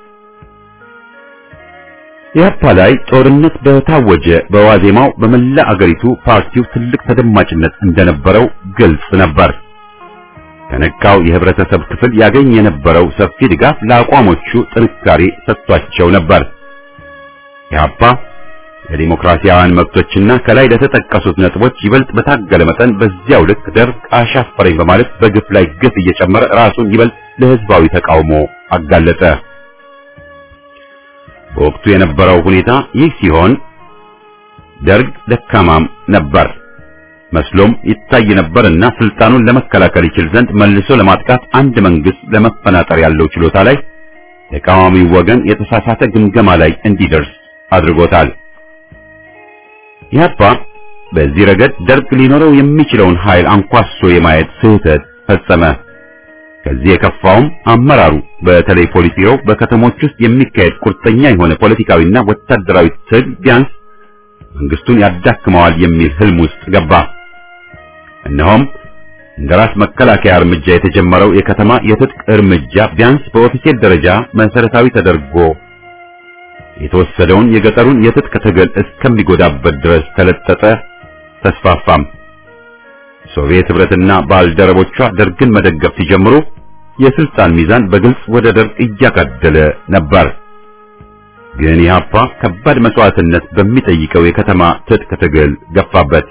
ኢህአፓ ላይ ጦርነት በታወጀ በዋዜማው በመላ አገሪቱ ፓርቲው ትልቅ ተደማጭነት እንደነበረው ግልጽ ነበር። ከነቃው የህብረተሰብ ክፍል ያገኝ የነበረው ሰፊ ድጋፍ ለአቋሞቹ ጥንካሬ ሰጥቷቸው ነበር። ኢህአፓ ለዲሞክራሲያውያን መብቶችና ከላይ ለተጠቀሱት ነጥቦች ይበልጥ በታገለ መጠን በዚያው ልክ ደርግ አሻፈረኝ በማለት በግፍ ላይ ግፍ እየጨመረ ራሱን ይበልጥ ለህዝባዊ ተቃውሞ አጋለጠ። በወቅቱ የነበረው ሁኔታ ይህ ሲሆን ደርግ ደካማም ነበር መስሎም ይታይ ነበርና ስልጣኑን ለመከላከል ይችል ዘንድ መልሶ ለማጥቃት አንድ መንግስት ለመፈናጠር ያለው ችሎታ ላይ ተቃዋሚው ወገን የተሳሳተ ግምገማ ላይ እንዲደርስ አድርጎታል። ኢህአፓ በዚህ ረገድ ደርግ ሊኖረው የሚችለውን ኃይል አንኳሶ የማየት ስህተት ፈጸመ። ከዚህ የከፋውም አመራሩ በተለይ ፖሊስ ቢሮው በከተሞች ውስጥ የሚካሄድ ቁርጠኛ የሆነ ፖለቲካዊና ወታደራዊ ትግል ቢያንስ መንግስቱን ያዳክመዋል የሚል ህልም ውስጥ ገባ። እነሆም እንደ ራስ መከላከያ እርምጃ የተጀመረው የከተማ የትጥቅ እርምጃ ቢያንስ በኦፊሴል ደረጃ መሰረታዊ ተደርጎ የተወሰደውን የገጠሩን የትጥቅ ትግል እስከሚጎዳበት ድረስ ተለጠጠ፣ ተስፋፋም። ሶቪየት ህብረትና ባልደረቦቿ ደርግን መደገፍ ሲጀምሩ የስልጣን ሚዛን በግልጽ ወደ ደርግ እያጋደለ ነበር። ግን ኢህአፓ ከባድ መስዋዕትነት በሚጠይቀው የከተማ ትጥቅ ትግል ገፋበት።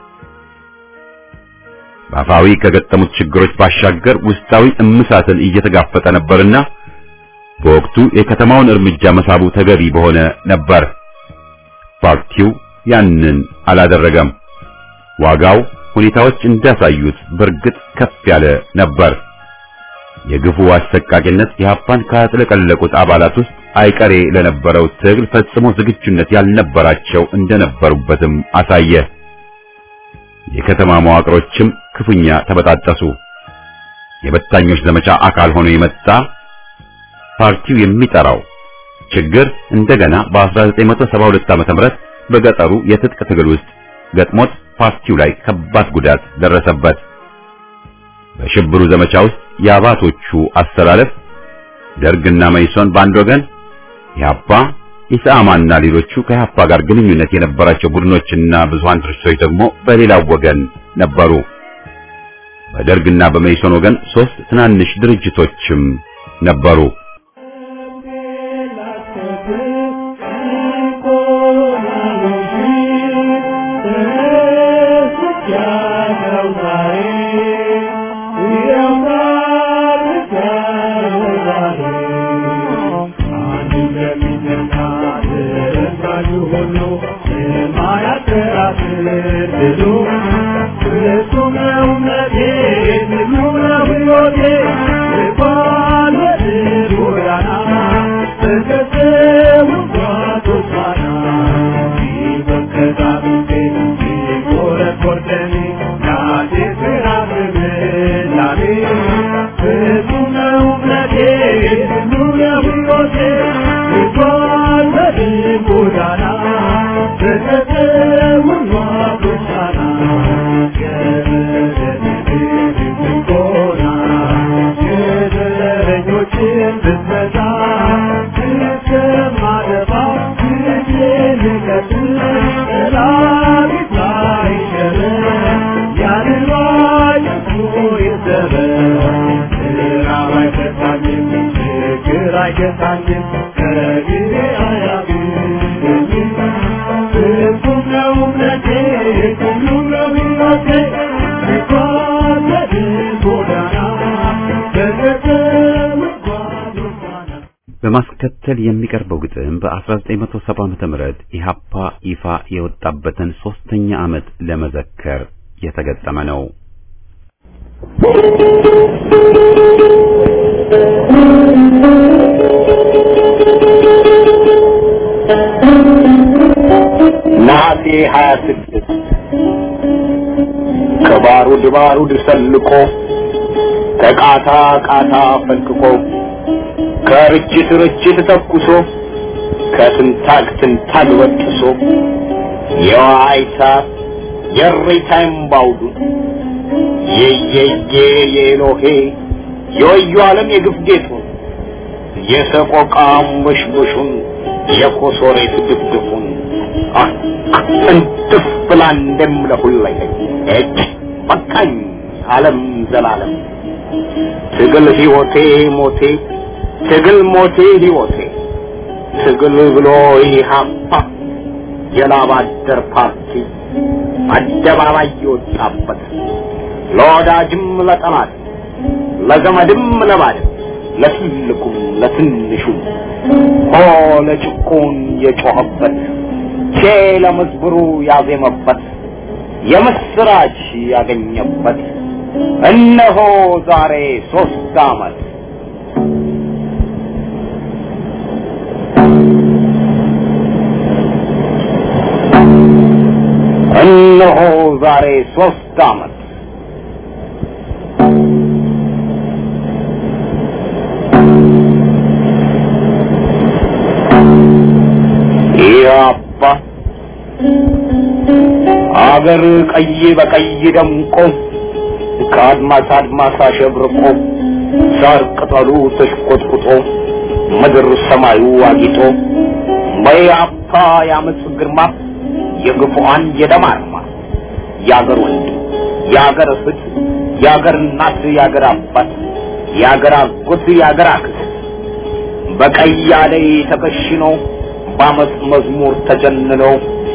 በአፋዊ ከገጠሙት ችግሮች ባሻገር ውስጣዊ እምሳትን እየተጋፈጠ ነበርና በወቅቱ የከተማውን እርምጃ መሳቡ ተገቢ በሆነ ነበር። ፓርቲው ያንን አላደረገም። ዋጋው ሁኔታዎች እንዳሳዩት በእርግጥ ከፍ ያለ ነበር። የግፉ አሰቃቂነት ኢህአፓን ካጥለቀለቁት አባላት ውስጥ አይቀሬ ለነበረው ትግል ፈጽሞ ዝግጁነት ያልነበራቸው እንደነበሩበትም አሳየ። የከተማ መዋቅሮችም ክፉኛ ተበጣጠሱ። የበታኞች ዘመቻ አካል ሆኖ የመጣ ፓርቲው የሚጠራው ችግር እንደገና በ1972 ዓ.ም በገጠሩ የትጥቅ ትግል ውስጥ ገጥሞት ፓርቲው ላይ ከባድ ጉዳት ደረሰበት። በሽብሩ ዘመቻ ውስጥ የአባቶቹ አስተላለፍ ደርግና መይሶን በአንድ ወገን፣ ኢህአፓ፣ ኢሰአማና ሌሎቹ ከኢህአፓ ጋር ግንኙነት የነበራቸው ቡድኖችና ብዙሃን ድርጅቶች ደግሞ በሌላው ወገን ነበሩ። በደርግና በመይሶን ወገን ሶስት ትናንሽ ድርጅቶችም ነበሩ። በማስከተል የሚቀርበው ግጥም በ1970 ዓመተ ምህረት ኢሃፓ ይፋ የወጣበትን ሶስተኛ ዓመት ለመዘከር የተገጠመ ነው። ነሐሴ 26 ከባሩድ ባሩድ ሰልቆ ከቃታ ቃታ ፈልቅቆ ከርችት ርችት ተኩሶ ከትንታግ ትንታግ በጥሶ የዋይታ የሬታይም ባውዱ የየየ የኤሎሄ የወዩ ዓለም የግፍ ጌጡን የሰቆቃ አንበሽበሹን የኮሶሬት ድፍድፉን እንትፍ ብላ እንደምለሁለኝ እጅ በቃኝ ዓለም ዘላለም ትግል ሕይወቴ ሞቴ ትግል ሞቴ ሕይወቴ ትግል ብሎ ኢህአፓ የላብ አደር ፓርቲ አደባባይ የወጣበት ለወዳጅም ለጠላት ለዘመድም ለባድም ለትልቁም ለትንሹም ሆ ለጭቁን የጮኸበት ቼ ለመዝብሩ ያዜመበት የምስራች ያገኘበት እነሆ ዛሬ ሶስት ዓመት እነሆ ዛሬ ሶስት ዓመት ያባ አገር ቀይ በቀይ ደምቆ ከአድማስ አድማስ አሸብርቆ ሳር ቅጠሉ ተሽቆጥቁጦ ምድር ሰማዩ አጊጦ በያፓ የአመፅ ግርማ የግፉአን የደም አርማ የአገር ወንድም የአገር እህት የአገር እናት የአገር አባት የአገር አጎት የአገር አክስት በቀይ አደይ ተከሽኖ በአመፅ መዝሙር ተጀንነው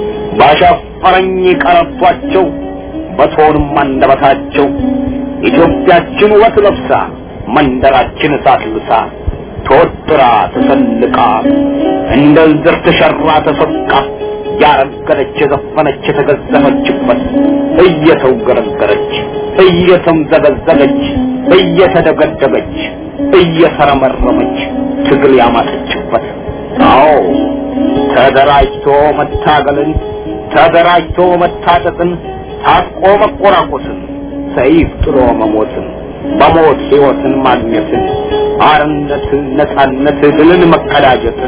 ባሻፈረኝ ቀረቷቸው በቶንም አንደበታቸው ኢትዮጵያችን ውበት ለብሳ መንደራችን እሳት ልብሳ ተወጥራ ተሰልቃ እንደ ዝር ተሸራ ተሰቃ ያረገረች የዘፈነች የተገዘፈችበት እየተውገረገረች እየተምዘገዘገች እየተደገደገች እየተረመረመች ትግል ያማጠችበት አዎ ተደራጅቶ መታገልን ተደራጅቶ መታጠቅን ታጥቆ መቆራቆስን ሰይፍ ጥሎ መሞትን በሞት ሕይወትን ማግኘትን አርነት ነፃነት ድልን መቀዳጀትን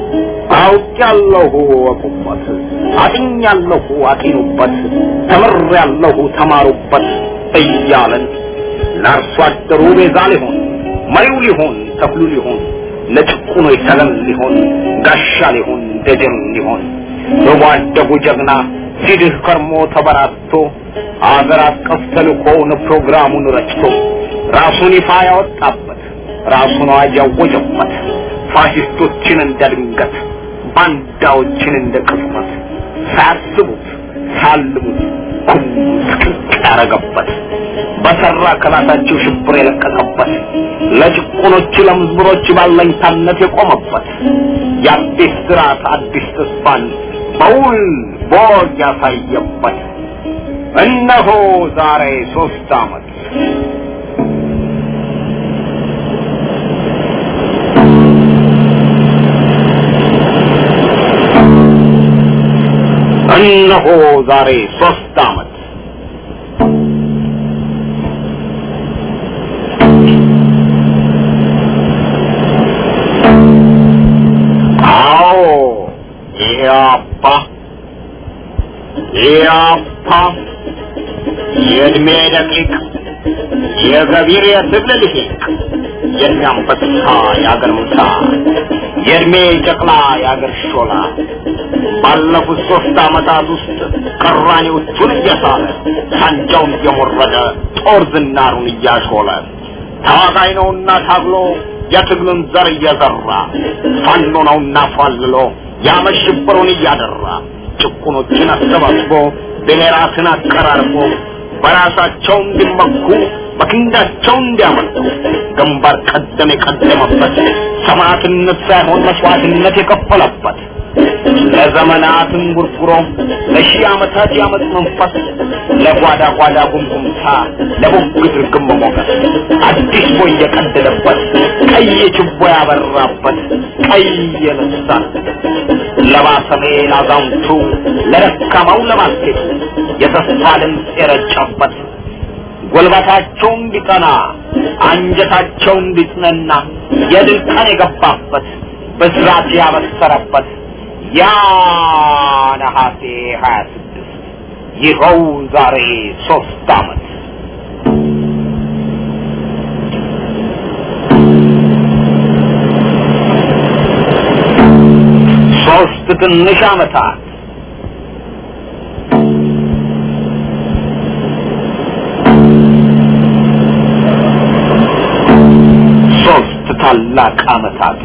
አውቄያለሁ ወቁበት አጥኛለሁ አጢኑበት ተምሬያለሁ ተማሩበት እያለን ለአርሶ አደሩ ቤዛ ሊሆን መሪው ሊሆን ተክሉ ሊሆን ለጭቁኖ ሰገን ሊሆን ጋሻ ሊሆን ደጀን ሊሆን በጓደጉ ጀግና ሲድህ ከርሞ ተበራቶ አገር አቀፍ ተልእኮውን ፕሮግራሙን ረጭቶ ራሱን ይፋ ያወጣበት ራሱን አዋጅ ያወጀበት ፋሽስቶችን እንደ ድንገት ባንዳዎችን እንደ ቅጽበት ሳያስቡት ሳልሙት ኩም ስቅቅ ያረገበት በሰራ ከላታቸው ሽብር የለቀቀበት ለጭቁኖች ለምዝብሮች ባለኝታነት የቆመበት የአዲስ ስርዓት አዲስ ተስፋን በውል ቦግ ያሳየበት እነሆ ዛሬ ሶስት ዓመት እነሆ ዛሬ ሶስት ዓመት አዎ ኢያፓ ኢያፓ የእድሜ ደቂቅ የገቢር የትግል ልሂቅ የሚያንበሳ የአገር ምሳ የእድሜ ጨቅላ የአገር ሾላ ባለፉት ሶስት ዓመታት ውስጥ ቅራኔዎቹን እየሳለ ሳንጃውን እየሞረደ ጦር ዝናሩን እያሾለ ታዋጋይ ነውና ታግሎ የትግሉን ዘር እየዘራ ፋኖ ነውና ፏልሎ ያመሽብሩን እያደራ ጭቁኖችን አሰባስቦ ብሔራትን አቀራርቦ በራሳቸው እንዲመኩ በክንዳቸው እንዲያመልኩ ግንባር ቀደም የቀደመበት ሰማዕትነት ሳይሆን መስዋዕትነት የከፈለበት ለዘመናትን ጉርጉሮ ለሺህ ዓመታት ያመፅ መንፈስ ለጓዳ ጓዳ ጉምጉምታ ለቡግት ርግም ሞገስ አዲስ ቦይ የቀደደበት ቀይ ችቦ ያበራበት ቀይ የነሳን ለባሰሜ ላዛውንቱ ለደካማው ለማስኬቱ የተስፋ ድምፅ የረጨበት ጉልበታቸው እንዲቀና አንጀታቸው እንዲጽነና የድል ቀን የገባበት ብስራት ያበሰረበት ያ ነሐሴ ሀያ ስድስት ይኸው ዛሬ ሶስት ዓመት ሶስት ትንሽ ዓመታት ሶስት ታላቅ ዓመታት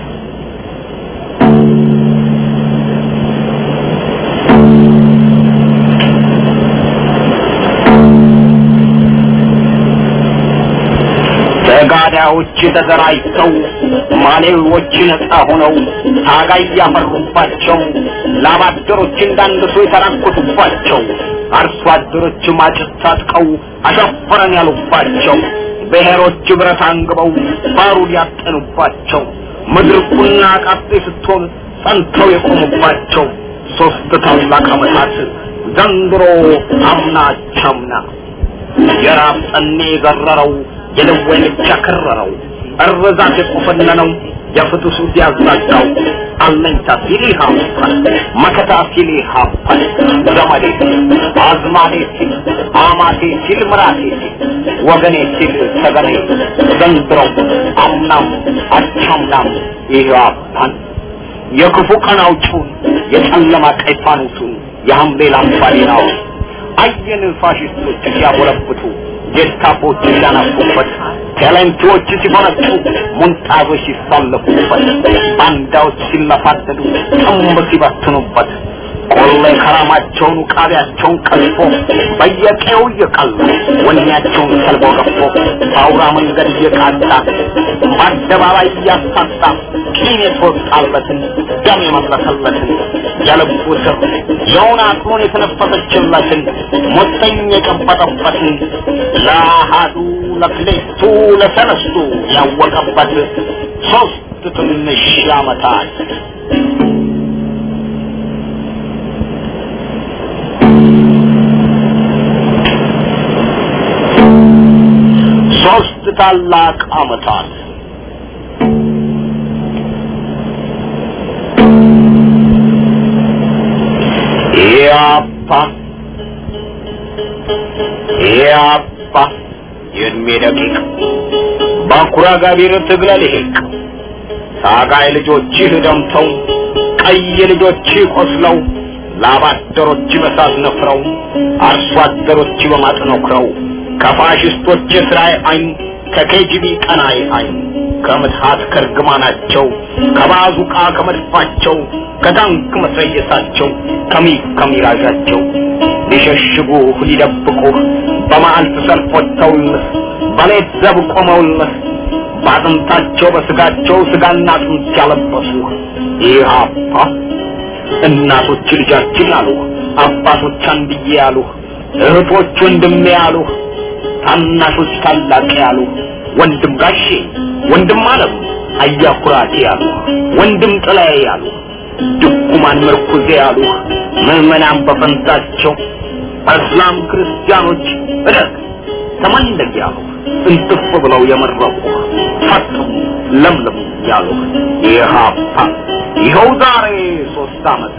ተጋዳዮች ተደራጅተው ማሌዎች ነፃ ሆነው ታጋይ ያፈሩባቸው ላባደሮች እንዳንድሶ የተራኮቱባቸው አርሶ አደሮች ማጭት ታጥቀው አሻፈረን ያሉባቸው ብሔሮች ብረት አንግበው ባሩድ ያጠኑባቸው ምድር ቁና ቃጤ ስትሆን ጸንተው የቆሙባቸው ሶስት ታላቅ ዓመታት ዘንድሮ አምና ቻምና የራብ ጠኔ የዘረረው የደዌ ምች ያከረረው እርዛት የቆፈነነው የፍትሱ ሲያዛጋው አለኝታ ሲል ይሃፋል መከታ ሲል ይሃፋል ዘመዴ ሲል አዝማዴ ሲል አማቴ ሲል ምራቴ ሲል ወገኔ ሲል ሰገኔ ዘንድሮ አምናም አቻምናም ይሃፋል የክፉ ቀን አውጪውን የጨለማ ቀይ ፋኖሱን የሐምሌ ላምባዲናውን አየን ፋሽስቶች ሲያጎለብቱ ጌስታፖች ሲያናፉበት ቴሌንቲዎች ሲፈነጩ ሙንጣዞች ሲሳለፉበት ባንዳዎች ሲለፋደዱ ጥንብ ሲበትኑበት ቆሌ ከራማቸውን ቃቢያቸውን ቀልፎ በየቄው እየቀላ ወኔያቸውን ሰልቦ ገፎ በአውራ መንገድ እየቃጣ በአደባባይ እያሳጣ ቂም የተወጣለትን ደም የመለሰለትን የልቡ ስር የውን አቅሙን የተነፈሰችለትን ሞተኝ የቀበጠበትን ለአሃዱ ለክሌቱ ለሰለስቱ ያወቀበት ሶስት ትንሽ ዓመታት ሶስት ታላቅ ዓመታት ያፓ ያፓ የእድሜ ደቂቅ ባኩራ ጋቢር ትግለ ልሂቅ ታጋይ ልጆችህ ደምተው ቀይ ልጆችህ ቆስለው ላባደሮች በሳት ነፍረው አርሶ አደሮች በማጥ ነክረው ከፋሽስቶች የስራይ አይን ከኬጂቢ ቀናይ አይን ከምትሃት ከርግማናቸው ከባዙቃ ከመድፋቸው ከታንክ መትረየሳቸው ከሚግ ከሚራዣቸው ሊሸሽጉህ ሊደብቁህ በመዓልት ሰልፍ ወጥተውልህ በሌት ዘብ ቆመውልህ በአጥንታቸው በስጋቸው ስጋና አጥንት ያለበሱህ ኢህአፓ እናቶች ልጃችን አሉህ አባቶች አንድዬ ያሉህ እህቶች ወንድሜ ያሉህ ታናሾች ታላቅ ያሉህ ወንድም ጋሼ ወንድም አለም አያኩራቴ ያሉህ ወንድም ጥላዬ ያሉህ ድኩማን መርኩዜ ያሉህ ምዕመናን በፈንታቸው እስላም ክርስቲያኖች እደግ ተመንደግ ያሉህ እንትፍ ብለው የመረቁህ ፈጥሙ ለምለሙ ያሉህ ኢህአፓ ይኸው ዛሬ ሶስት ዓመት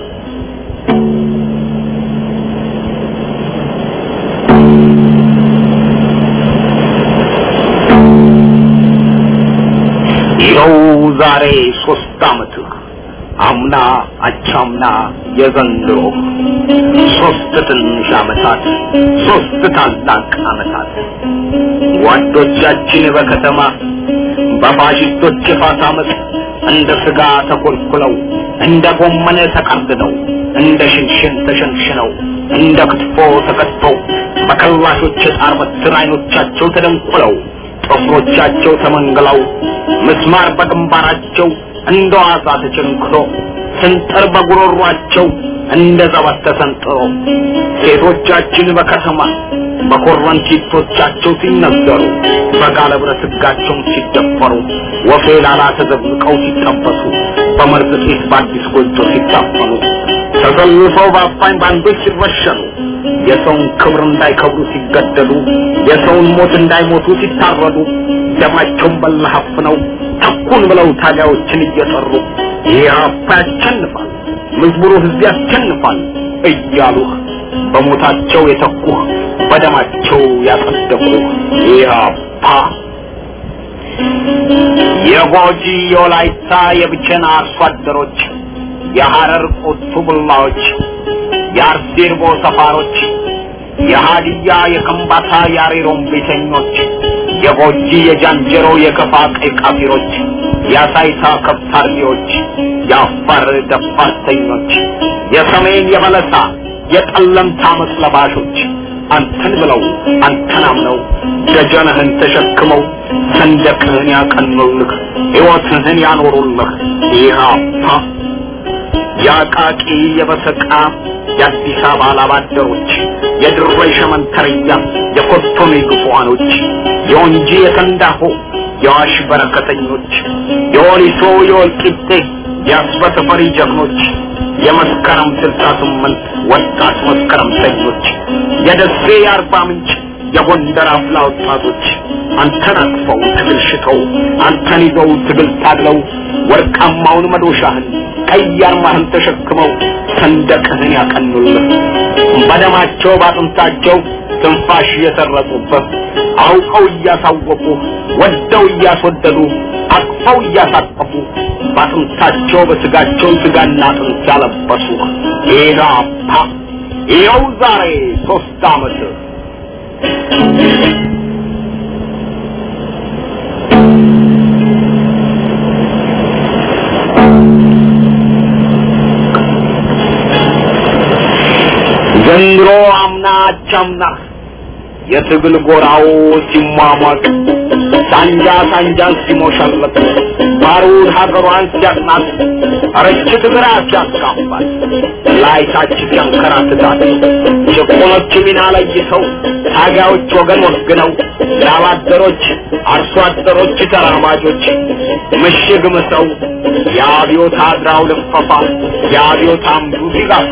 ይኸው ዛሬ ሶስት ዓመትህ አምና አቻምና የዘንድሮ ሶስት ትንሽ ዓመታት ሶስት ታላቅ ዓመታት ጓዶቻችን በከተማ በፋሽስቶች የፋት ዓመት እንደ ስጋ ተኮልኩለው እንደ ጎመን ተቀርድነው እንደ ሽንሽን ተሸንሽነው እንደ ክትፎ ተከትፈው በከላሾች የጣር በትር አይኖቻቸው ተደንቁለው ጥፍሮቻቸው ተመንግለው ምስማር በግንባራቸው እንደ ዋዛ ተቸንክሮ ስንጥር በጉሮሯቸው እንደ ዘበት ተሰንጥሮ ሴቶቻችን በከተማ በኮረንቲቶቻቸው ሲነዘሩ በጋለ ብረት ሕጋቸውን ሲደፈሩ ወፌ ላላ ተዘብቀው ሲጠበሱ በመርዝ ጤስ በአዲስ ጎጆ ሲታፈኑ ተሰልፈው በአፋኝ ባንዶች ሲረሸኑ የሰውን ክብር እንዳይከብሩ ሲገደሉ የሰውን ሞት እንዳይሞቱ ሲታረዱ ደማቸውን በለሀፍ ነው ተኩን ብለው ታጋዮችን እየጠሩ ኢህአፓ ያሸንፋል መዝሙሩ ህዝብ ያሸንፋል እያሉህ በሞታቸው የተኩህ በደማቸው ያጸደቁህ ኢህአፓ የጎጂ የወላይታ የብቸና አርሶ አደሮች የሐረር ቁቱ ቡላዎች የአርሴርቦ ሰፋሮች የሃዲያ የከምባታ የአሬሮም ቤተኞች የጎጂ የጃንጀሮ የከፋ ቀይ ቃፊሮች የአሳይታ ከብት አርቢዎች የአፋር ደፋርተኞች የሰሜን የበለሳ የጠለምታ አመፅ ለባሾች አንተን ብለው አንተን አምነው ደጀንህን ተሸክመው ሰንደቅህን ያቀኑልህ ሕይወትህን ያኖሩልህ ኢህአፓ የአቃቂ የበሰቃ የአዲስ አበባ ላባደሮች የድሬ ሸመንተርያ የኮቶኔ ግፉዋኖች የወንጂ የሰንዳሆ የዋሽ በረከተኞች የወሊሶ የወልቂጤ የአስበተፈሪ ጀግኖች የመስከረም ስልሳ ስምንት ወጣት መስከረምተኞች የደሴ የአርባ ምንጭ የጎንደር አፍላ ወጣቶች አንተን አቅፈው ትግል ሽተው አንተን ይዘው ትግል ታግለው ወርቃማውን መዶሻህን ቀይ አርማህን ተሸክመው ሰንደቅህን ያቀኑልህ በደማቸው ባጥንታቸው ትንፋሽ እየሰረቁበት አውቀው እያሳወቁ ወደው እያስወደዱ አቅፈው እያሳቀፉ ባጥንታቸው በስጋቸው ስጋና አጥንት ያለበሱ ኢዳፓ ይኸው ዛሬ ሶስት ዓመት ዘንድሮ አምና አቻምና የትግል ጎራው ሲሟሟቅ ሳንጃ ሳንጃን ሲሞሸልቅ ባሩድ ሀገሯን ሲያጥናት ረችት ግራ ሲያስካፋል ላይታች ሲያንከራትታት ጭቁኖች ሚና ለይተው ታጋዮች ወገን ወግነው ላባደሮች አርሶ አደሮች ተራማጆች ምሽግ ምሰው የአብዮት አድራው ልፈፋ የአብዮት አምዱ ሲገፋ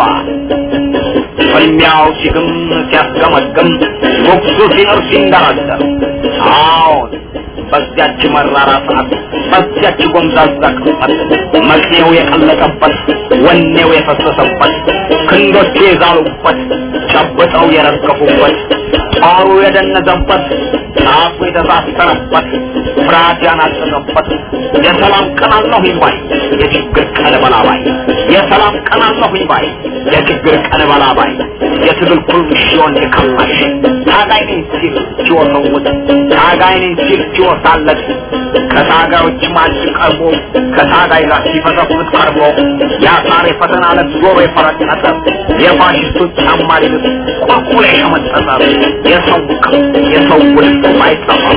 ፍልሚያው ሲግም ሲያስገመግም ጉጉሱ ሲኖር ሲንደረደር አዎን በዚያች መራራ ሰዓት በዚያች ጎምዛዛ ቅጽበት መቅኔው የቀለጠበት ወኔው የፈሰሰበት ክንዶቹ የዛሉበት ጨብጠው የረገፉበት ጦሩ የደነዘበት ጫፉ የተሳሰረበት ፍርሃት ያናጠቀበት የሰላም ቀን አለሁኝ ባይ የችግር ቀን በላባይ የሰላም ቀን አለሁኝ ባይ የችግር ቀን በላባይ የትግል ኩርምሽ ሲሆን የከማሽ ታጋይ ነኝ ሲል ሲወሰውት ታጋይ ነኝ ሲል ሲወሳለት ከታጋዮች ማጅ ቀርቦ ከታጋይ ጋር ሲፈተፍት ቀርቦ የአሳር የፈተና ዕለት ዞሮ የፈረጠጠ የፋሽስቶች ጫማ ሊልስ ቁልቁል የሸመጠጠ የሰው የሰው ውልፍ አይጠፋም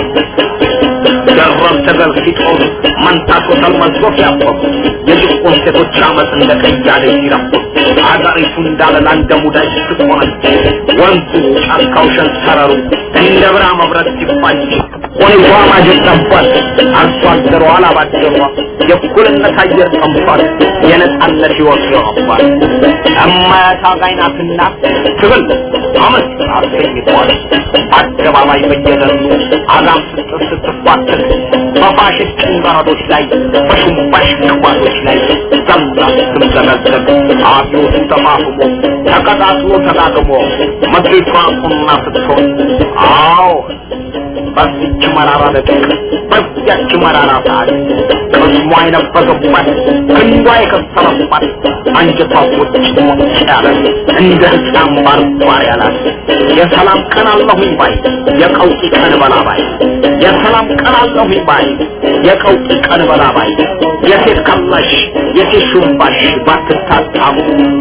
ደረብ ተገል ሲጦሩ መንታቶ ተልመዞ ሲያፈሩ የጭቁን ሴቶች አመፅ እንደ ቀያደ ሲረፉ አገሪቱ እንዳለላ እንደ ሙዳይ ስትቆነጭ ወንዙ ጫካው ሸንተረሩ እንደ ብራ መብረት ሲፋጭ ቆይቷ ማጀት ጠቧል አርሶ አደሯ አላባደሯ የእኩልነት አየር ጠምቷል የነጻነት ሕይወት ይሆኗል እማያት አጋይ ናትና ትብል አመት አሰኝቷል አደባባይ በየደኑ አዛም ስትር ስትፏትት በፋሽስት ጭንቀረዶች ላይ በሹምባሽ ቅባቶች ላይ ዘምራ ስትምዘገዘግ አብዮቱ ተፋፍሞ ተቀጣጥሎ ተጋግሞ ምድሪቷ ቁና ስትሆን አዎ በዚች መራራ ደቂቅ በዚያች መራራ ሰዓት ቅስሟ የነበረባት ክንዷ የከሰረባት አንጀቷ ቁጭ ሞጭ ያለ እንደ ሕፃን ባርባር ያላት የሰላም ቀን አለሁኝ ባይ የቀውጢ ቀን በላባይ የሰላም ቀን አለሁኝ ባይ የቀውጢ ቀን በላባይ የሴት ከላሽ የሴት ሹምባሽ ባትታጣሙ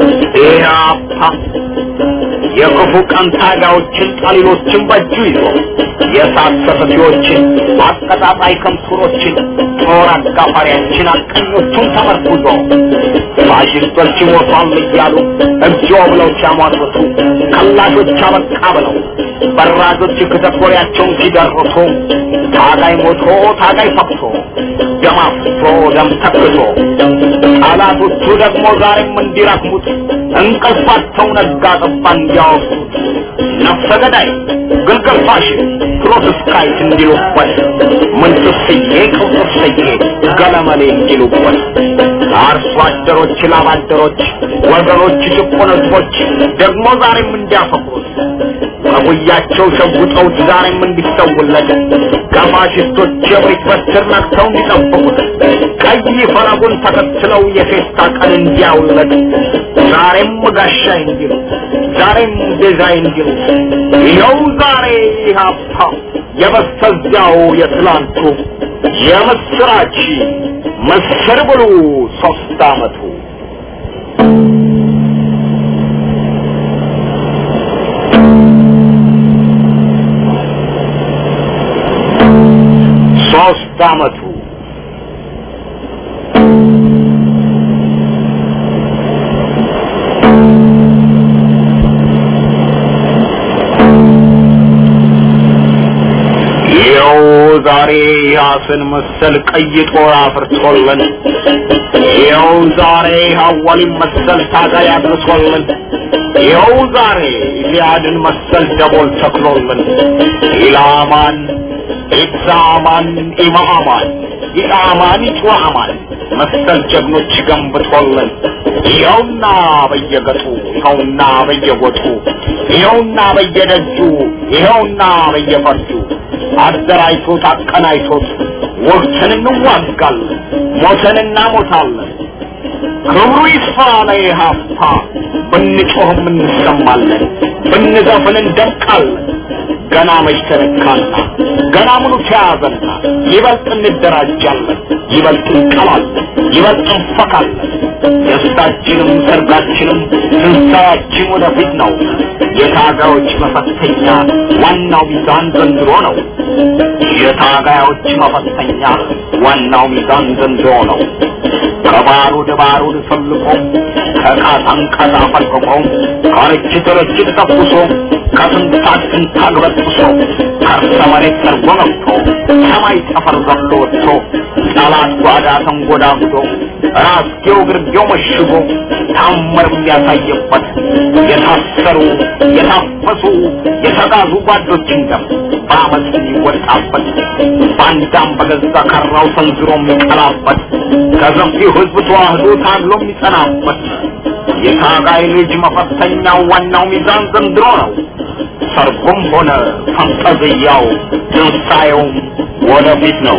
ኢያፓ የክፉ ቀን ታጋዮችን ጠሊሎችን በእጁ ይዞ የእሳት ሰፈፊዎችን አቀጣጣይ ከምሱሮችን ጦር አጋፋሪያችን አቀኞቹን ተመርኩዞ ፋሽስቶች ሞቷል እያሉ እግዚኦ ብለው ሲያሟርቱ ከላሾች አበቃ ብለው በራጆች ከተኮሪያቸውን ሲደርሱ ታጋይ ሞቶ ታጋይ ፈቅሶ ደም አፍሶ ደም ተክሶ ጠላቶቹ ደግሞ ዛሬም እንዲረክሙት እንቅልፋቸው ነጋ ጠባ እንዲያወሱት ነፍሰ ገዳይ ግልገል ፋሽን ፕሮቴስታንት እንዲሉበት ምንትስዬ ቅውጥስዬ ገለመሌ እንዲሉበት አርሶ አደሮች ላብ አደሮች ወገኖች ጭቁን ህዝቦች ደግሞ ዛሬም እንዲያፈቅሩት ከጉያቸው ሸጉጠውት ዛሬም እንዲሰውለት ከፋሽስቶች የብሪት በትር ነክተው እንዲጠብቁት ቀይ ፈረጉን ተከትለው የፌስታ ቀን እንዲያውለት ዛሬም ጋሻ እንዲሉ ዛሬም ዲዛይን እንዲሉ ይኸው ዛሬ ኢህአፓ የበስተዚያው የትላንቱ የምስራች ምስር ብሉ ሶስት አመቱ ሶስት አመቱ ይኸው ዛሬ ያስን መሰል ቀይ ጦር አፍርቶልን ይኸው ዛሬ ሐዋሊን መሰል ታጋይ አድርሶልን ይኸው ዛሬ ሊያድን መሰል ደቦል ተክሎልን ኢላማን ኢብዛማን ኢማማን ኢጣማን ኢጭዋማን መሰል ጀግኖች ገንብቶልን ይኸውና በየገጡ ይኸውና በየጎጡ ይኸውና በየደጁ ይኸውና በየፈርጁ አደራጅቶት አቀናጅቶት ወቅትን እንዋጋለን ሞተን እናሞታለን ክብሩ ይስፋ ለኢህአፓ ብንጮህም እንሰማለን ብንዘፍን እንደምቃለን ገና መች ተነካና ገና ምኑ ተያዘና ይበልጥ እንደራጃለን ይበልጥ እንቀላለን ይበልጥ እንፈካለን ደስታችንም ሰርጋችንም ትንሣኤያችን ወደፊት ነው የታጋዮች መፈተኛ ዋናው ሚዛን ዘንድሮ ነው የታጋዮች መፈተኛ ዋናው ሚዛን ዘንድሮ ነው ከባሩድ ባሩድ ፈልቆ ከቃታን ቃታ ፈልቅቆ ከርችት ርችት ተኩሶ ከትንታግ ትንታግ በጥሶ ከርሰ መሬት ጠርጎ ገብቶ ሰማይ ጠፈር ዘሎ ወጥቶ ጠላት ጓዳ ተንጎዳጉዶ ራስጌው ግርጌው መሽጎ ታምር የሚያሳየበት የታሰሩ የታፈሱ የተጋዙ ጓዶችን ደም በአመፅ የሚወጣበት ባንዳም በገዛ ከራው ሰንዝሮ የሚቀላበት ከሰፊው ህዝብ ተዋህዶ ታግሎ የሚጸናበት የታጋይ ልጅ መፈተኛው ዋናው ሚዛን ዘንድሮ ነው። ሰርጉም ሆነ ፈንጠዝያው ትንሣኤውም ወደፊት ነው።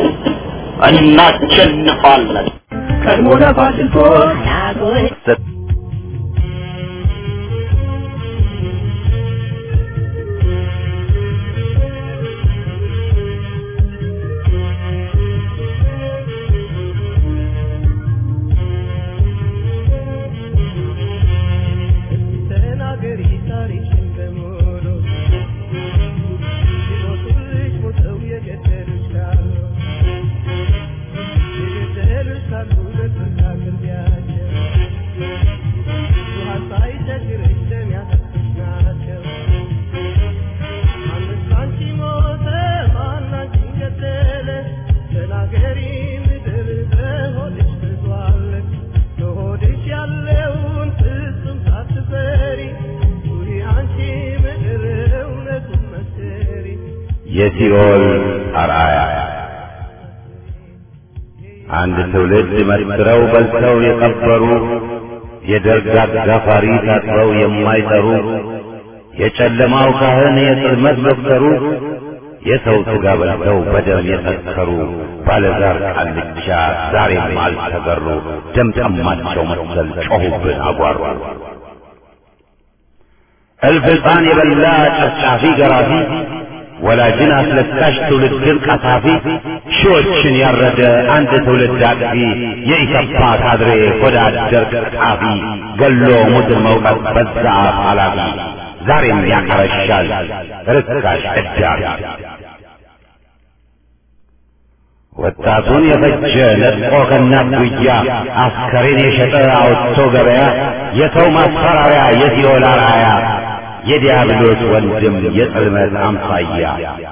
እናሸንፋለን። ቀድሞ ለፋሽስቶች ተናገሪ ታሪክሽን በሙሉ ሲሞቱልሽ ሞተው የገደሉሽ ካሉ የገደሉሽ ካሉ ለፍርድ አቅርቢያቸው ውሃ ሳይቸግርሽ ደም ያጠጡሽ ናቸው ማንስ ላንቺ ሞተ ማን አንቺን ገደለ ተናገሪ ምድር በሆድሽ ብዙአለ በሆድሽ ያለውን ፍጹም ሳትፈሪ ኑሪ አንቺ ምድር እውነቱን መስክሪ የሲኦል አርአያ አንድ ትውልድ መስክረው በልተው የቀበሩ የደርግ አጋፋሪ ታጥበው የማይጠሩ የጨለማው ካህን የጽልመት ዶክተሩ የሰው ሥጋ በልተው በደም የሰከሩ ባለዛር ቃልቻ ዛሬም አልተገሩ ደም ጠማቸው መሰል ጮኹብን አጓሩ እልፍ ሕፃን የበላ ጨፍጫፊ ገራፊ ወላጅን አስለቃሽ ትውልድን ቀሳፊ ሺዎችን ያረደ አንድ ትውልድ አጥፊ የኢሰፓ ካድሬ ሆዳ አደር ቀጣፊ ገሎ ሙትን መውቀት በዛ አፍ ኃላፊ ዛሬም ያቀረሻል ርካሽ እዳሪ ወጣቱን የፈጀ ነጥቆ ከእናት ጉያ አስከሬን የሸጠ አውጥቶ ገበያ የሰው ማስፈራሪያ የሲኦል አርአያ የዲያብሎስ ወንድም የጽልመት አምሳያ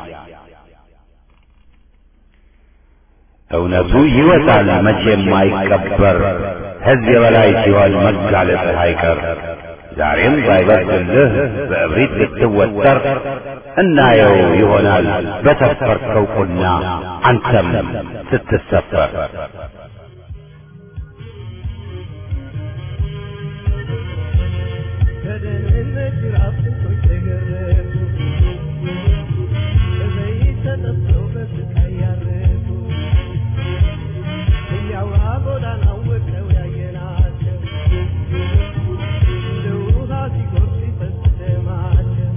እውነቱ ይወጣል መቼም አይቀበር ሕዝብ የበላይ ሲሆን መጋለጥ አይቀር ዛሬም ባይበርድልህ በእብሪት ልትወጠር እናየው ይሆናል በሰፈርከው ቁና አንተም ስትሰፈር ከደህንነት ጅራፍ ስንቶች ተገረፉ በዘይት ተጠብሰው በስቃይ ያረፉ እያውራ ጎዳናው ወድቀው ያየናቸው እንደ ውሃ ሲጎርፍ ሲፈስ ደማቸው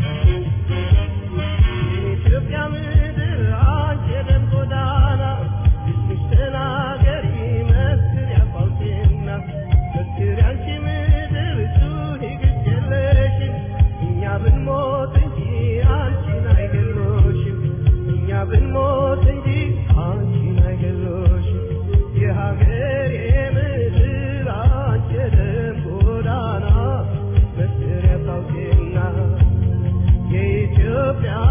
የኢትዮጵያ ምድር አንቺ የደም ጎዳና እስምሽ ተናገሪ መስክሪ አባውቴና መስክሪ አንቺ ምድር ጩኺ ግድ የለሽም እኛ ብንሞት እንጂ አንቺን አይገሎሽም እኛ ብንሞት እንጂ አንቺን አይገሎሽም የሀገሬ ምድር አንቺ የደም ጎዳና መስክሪ አባውቴና የኢትዮጵያ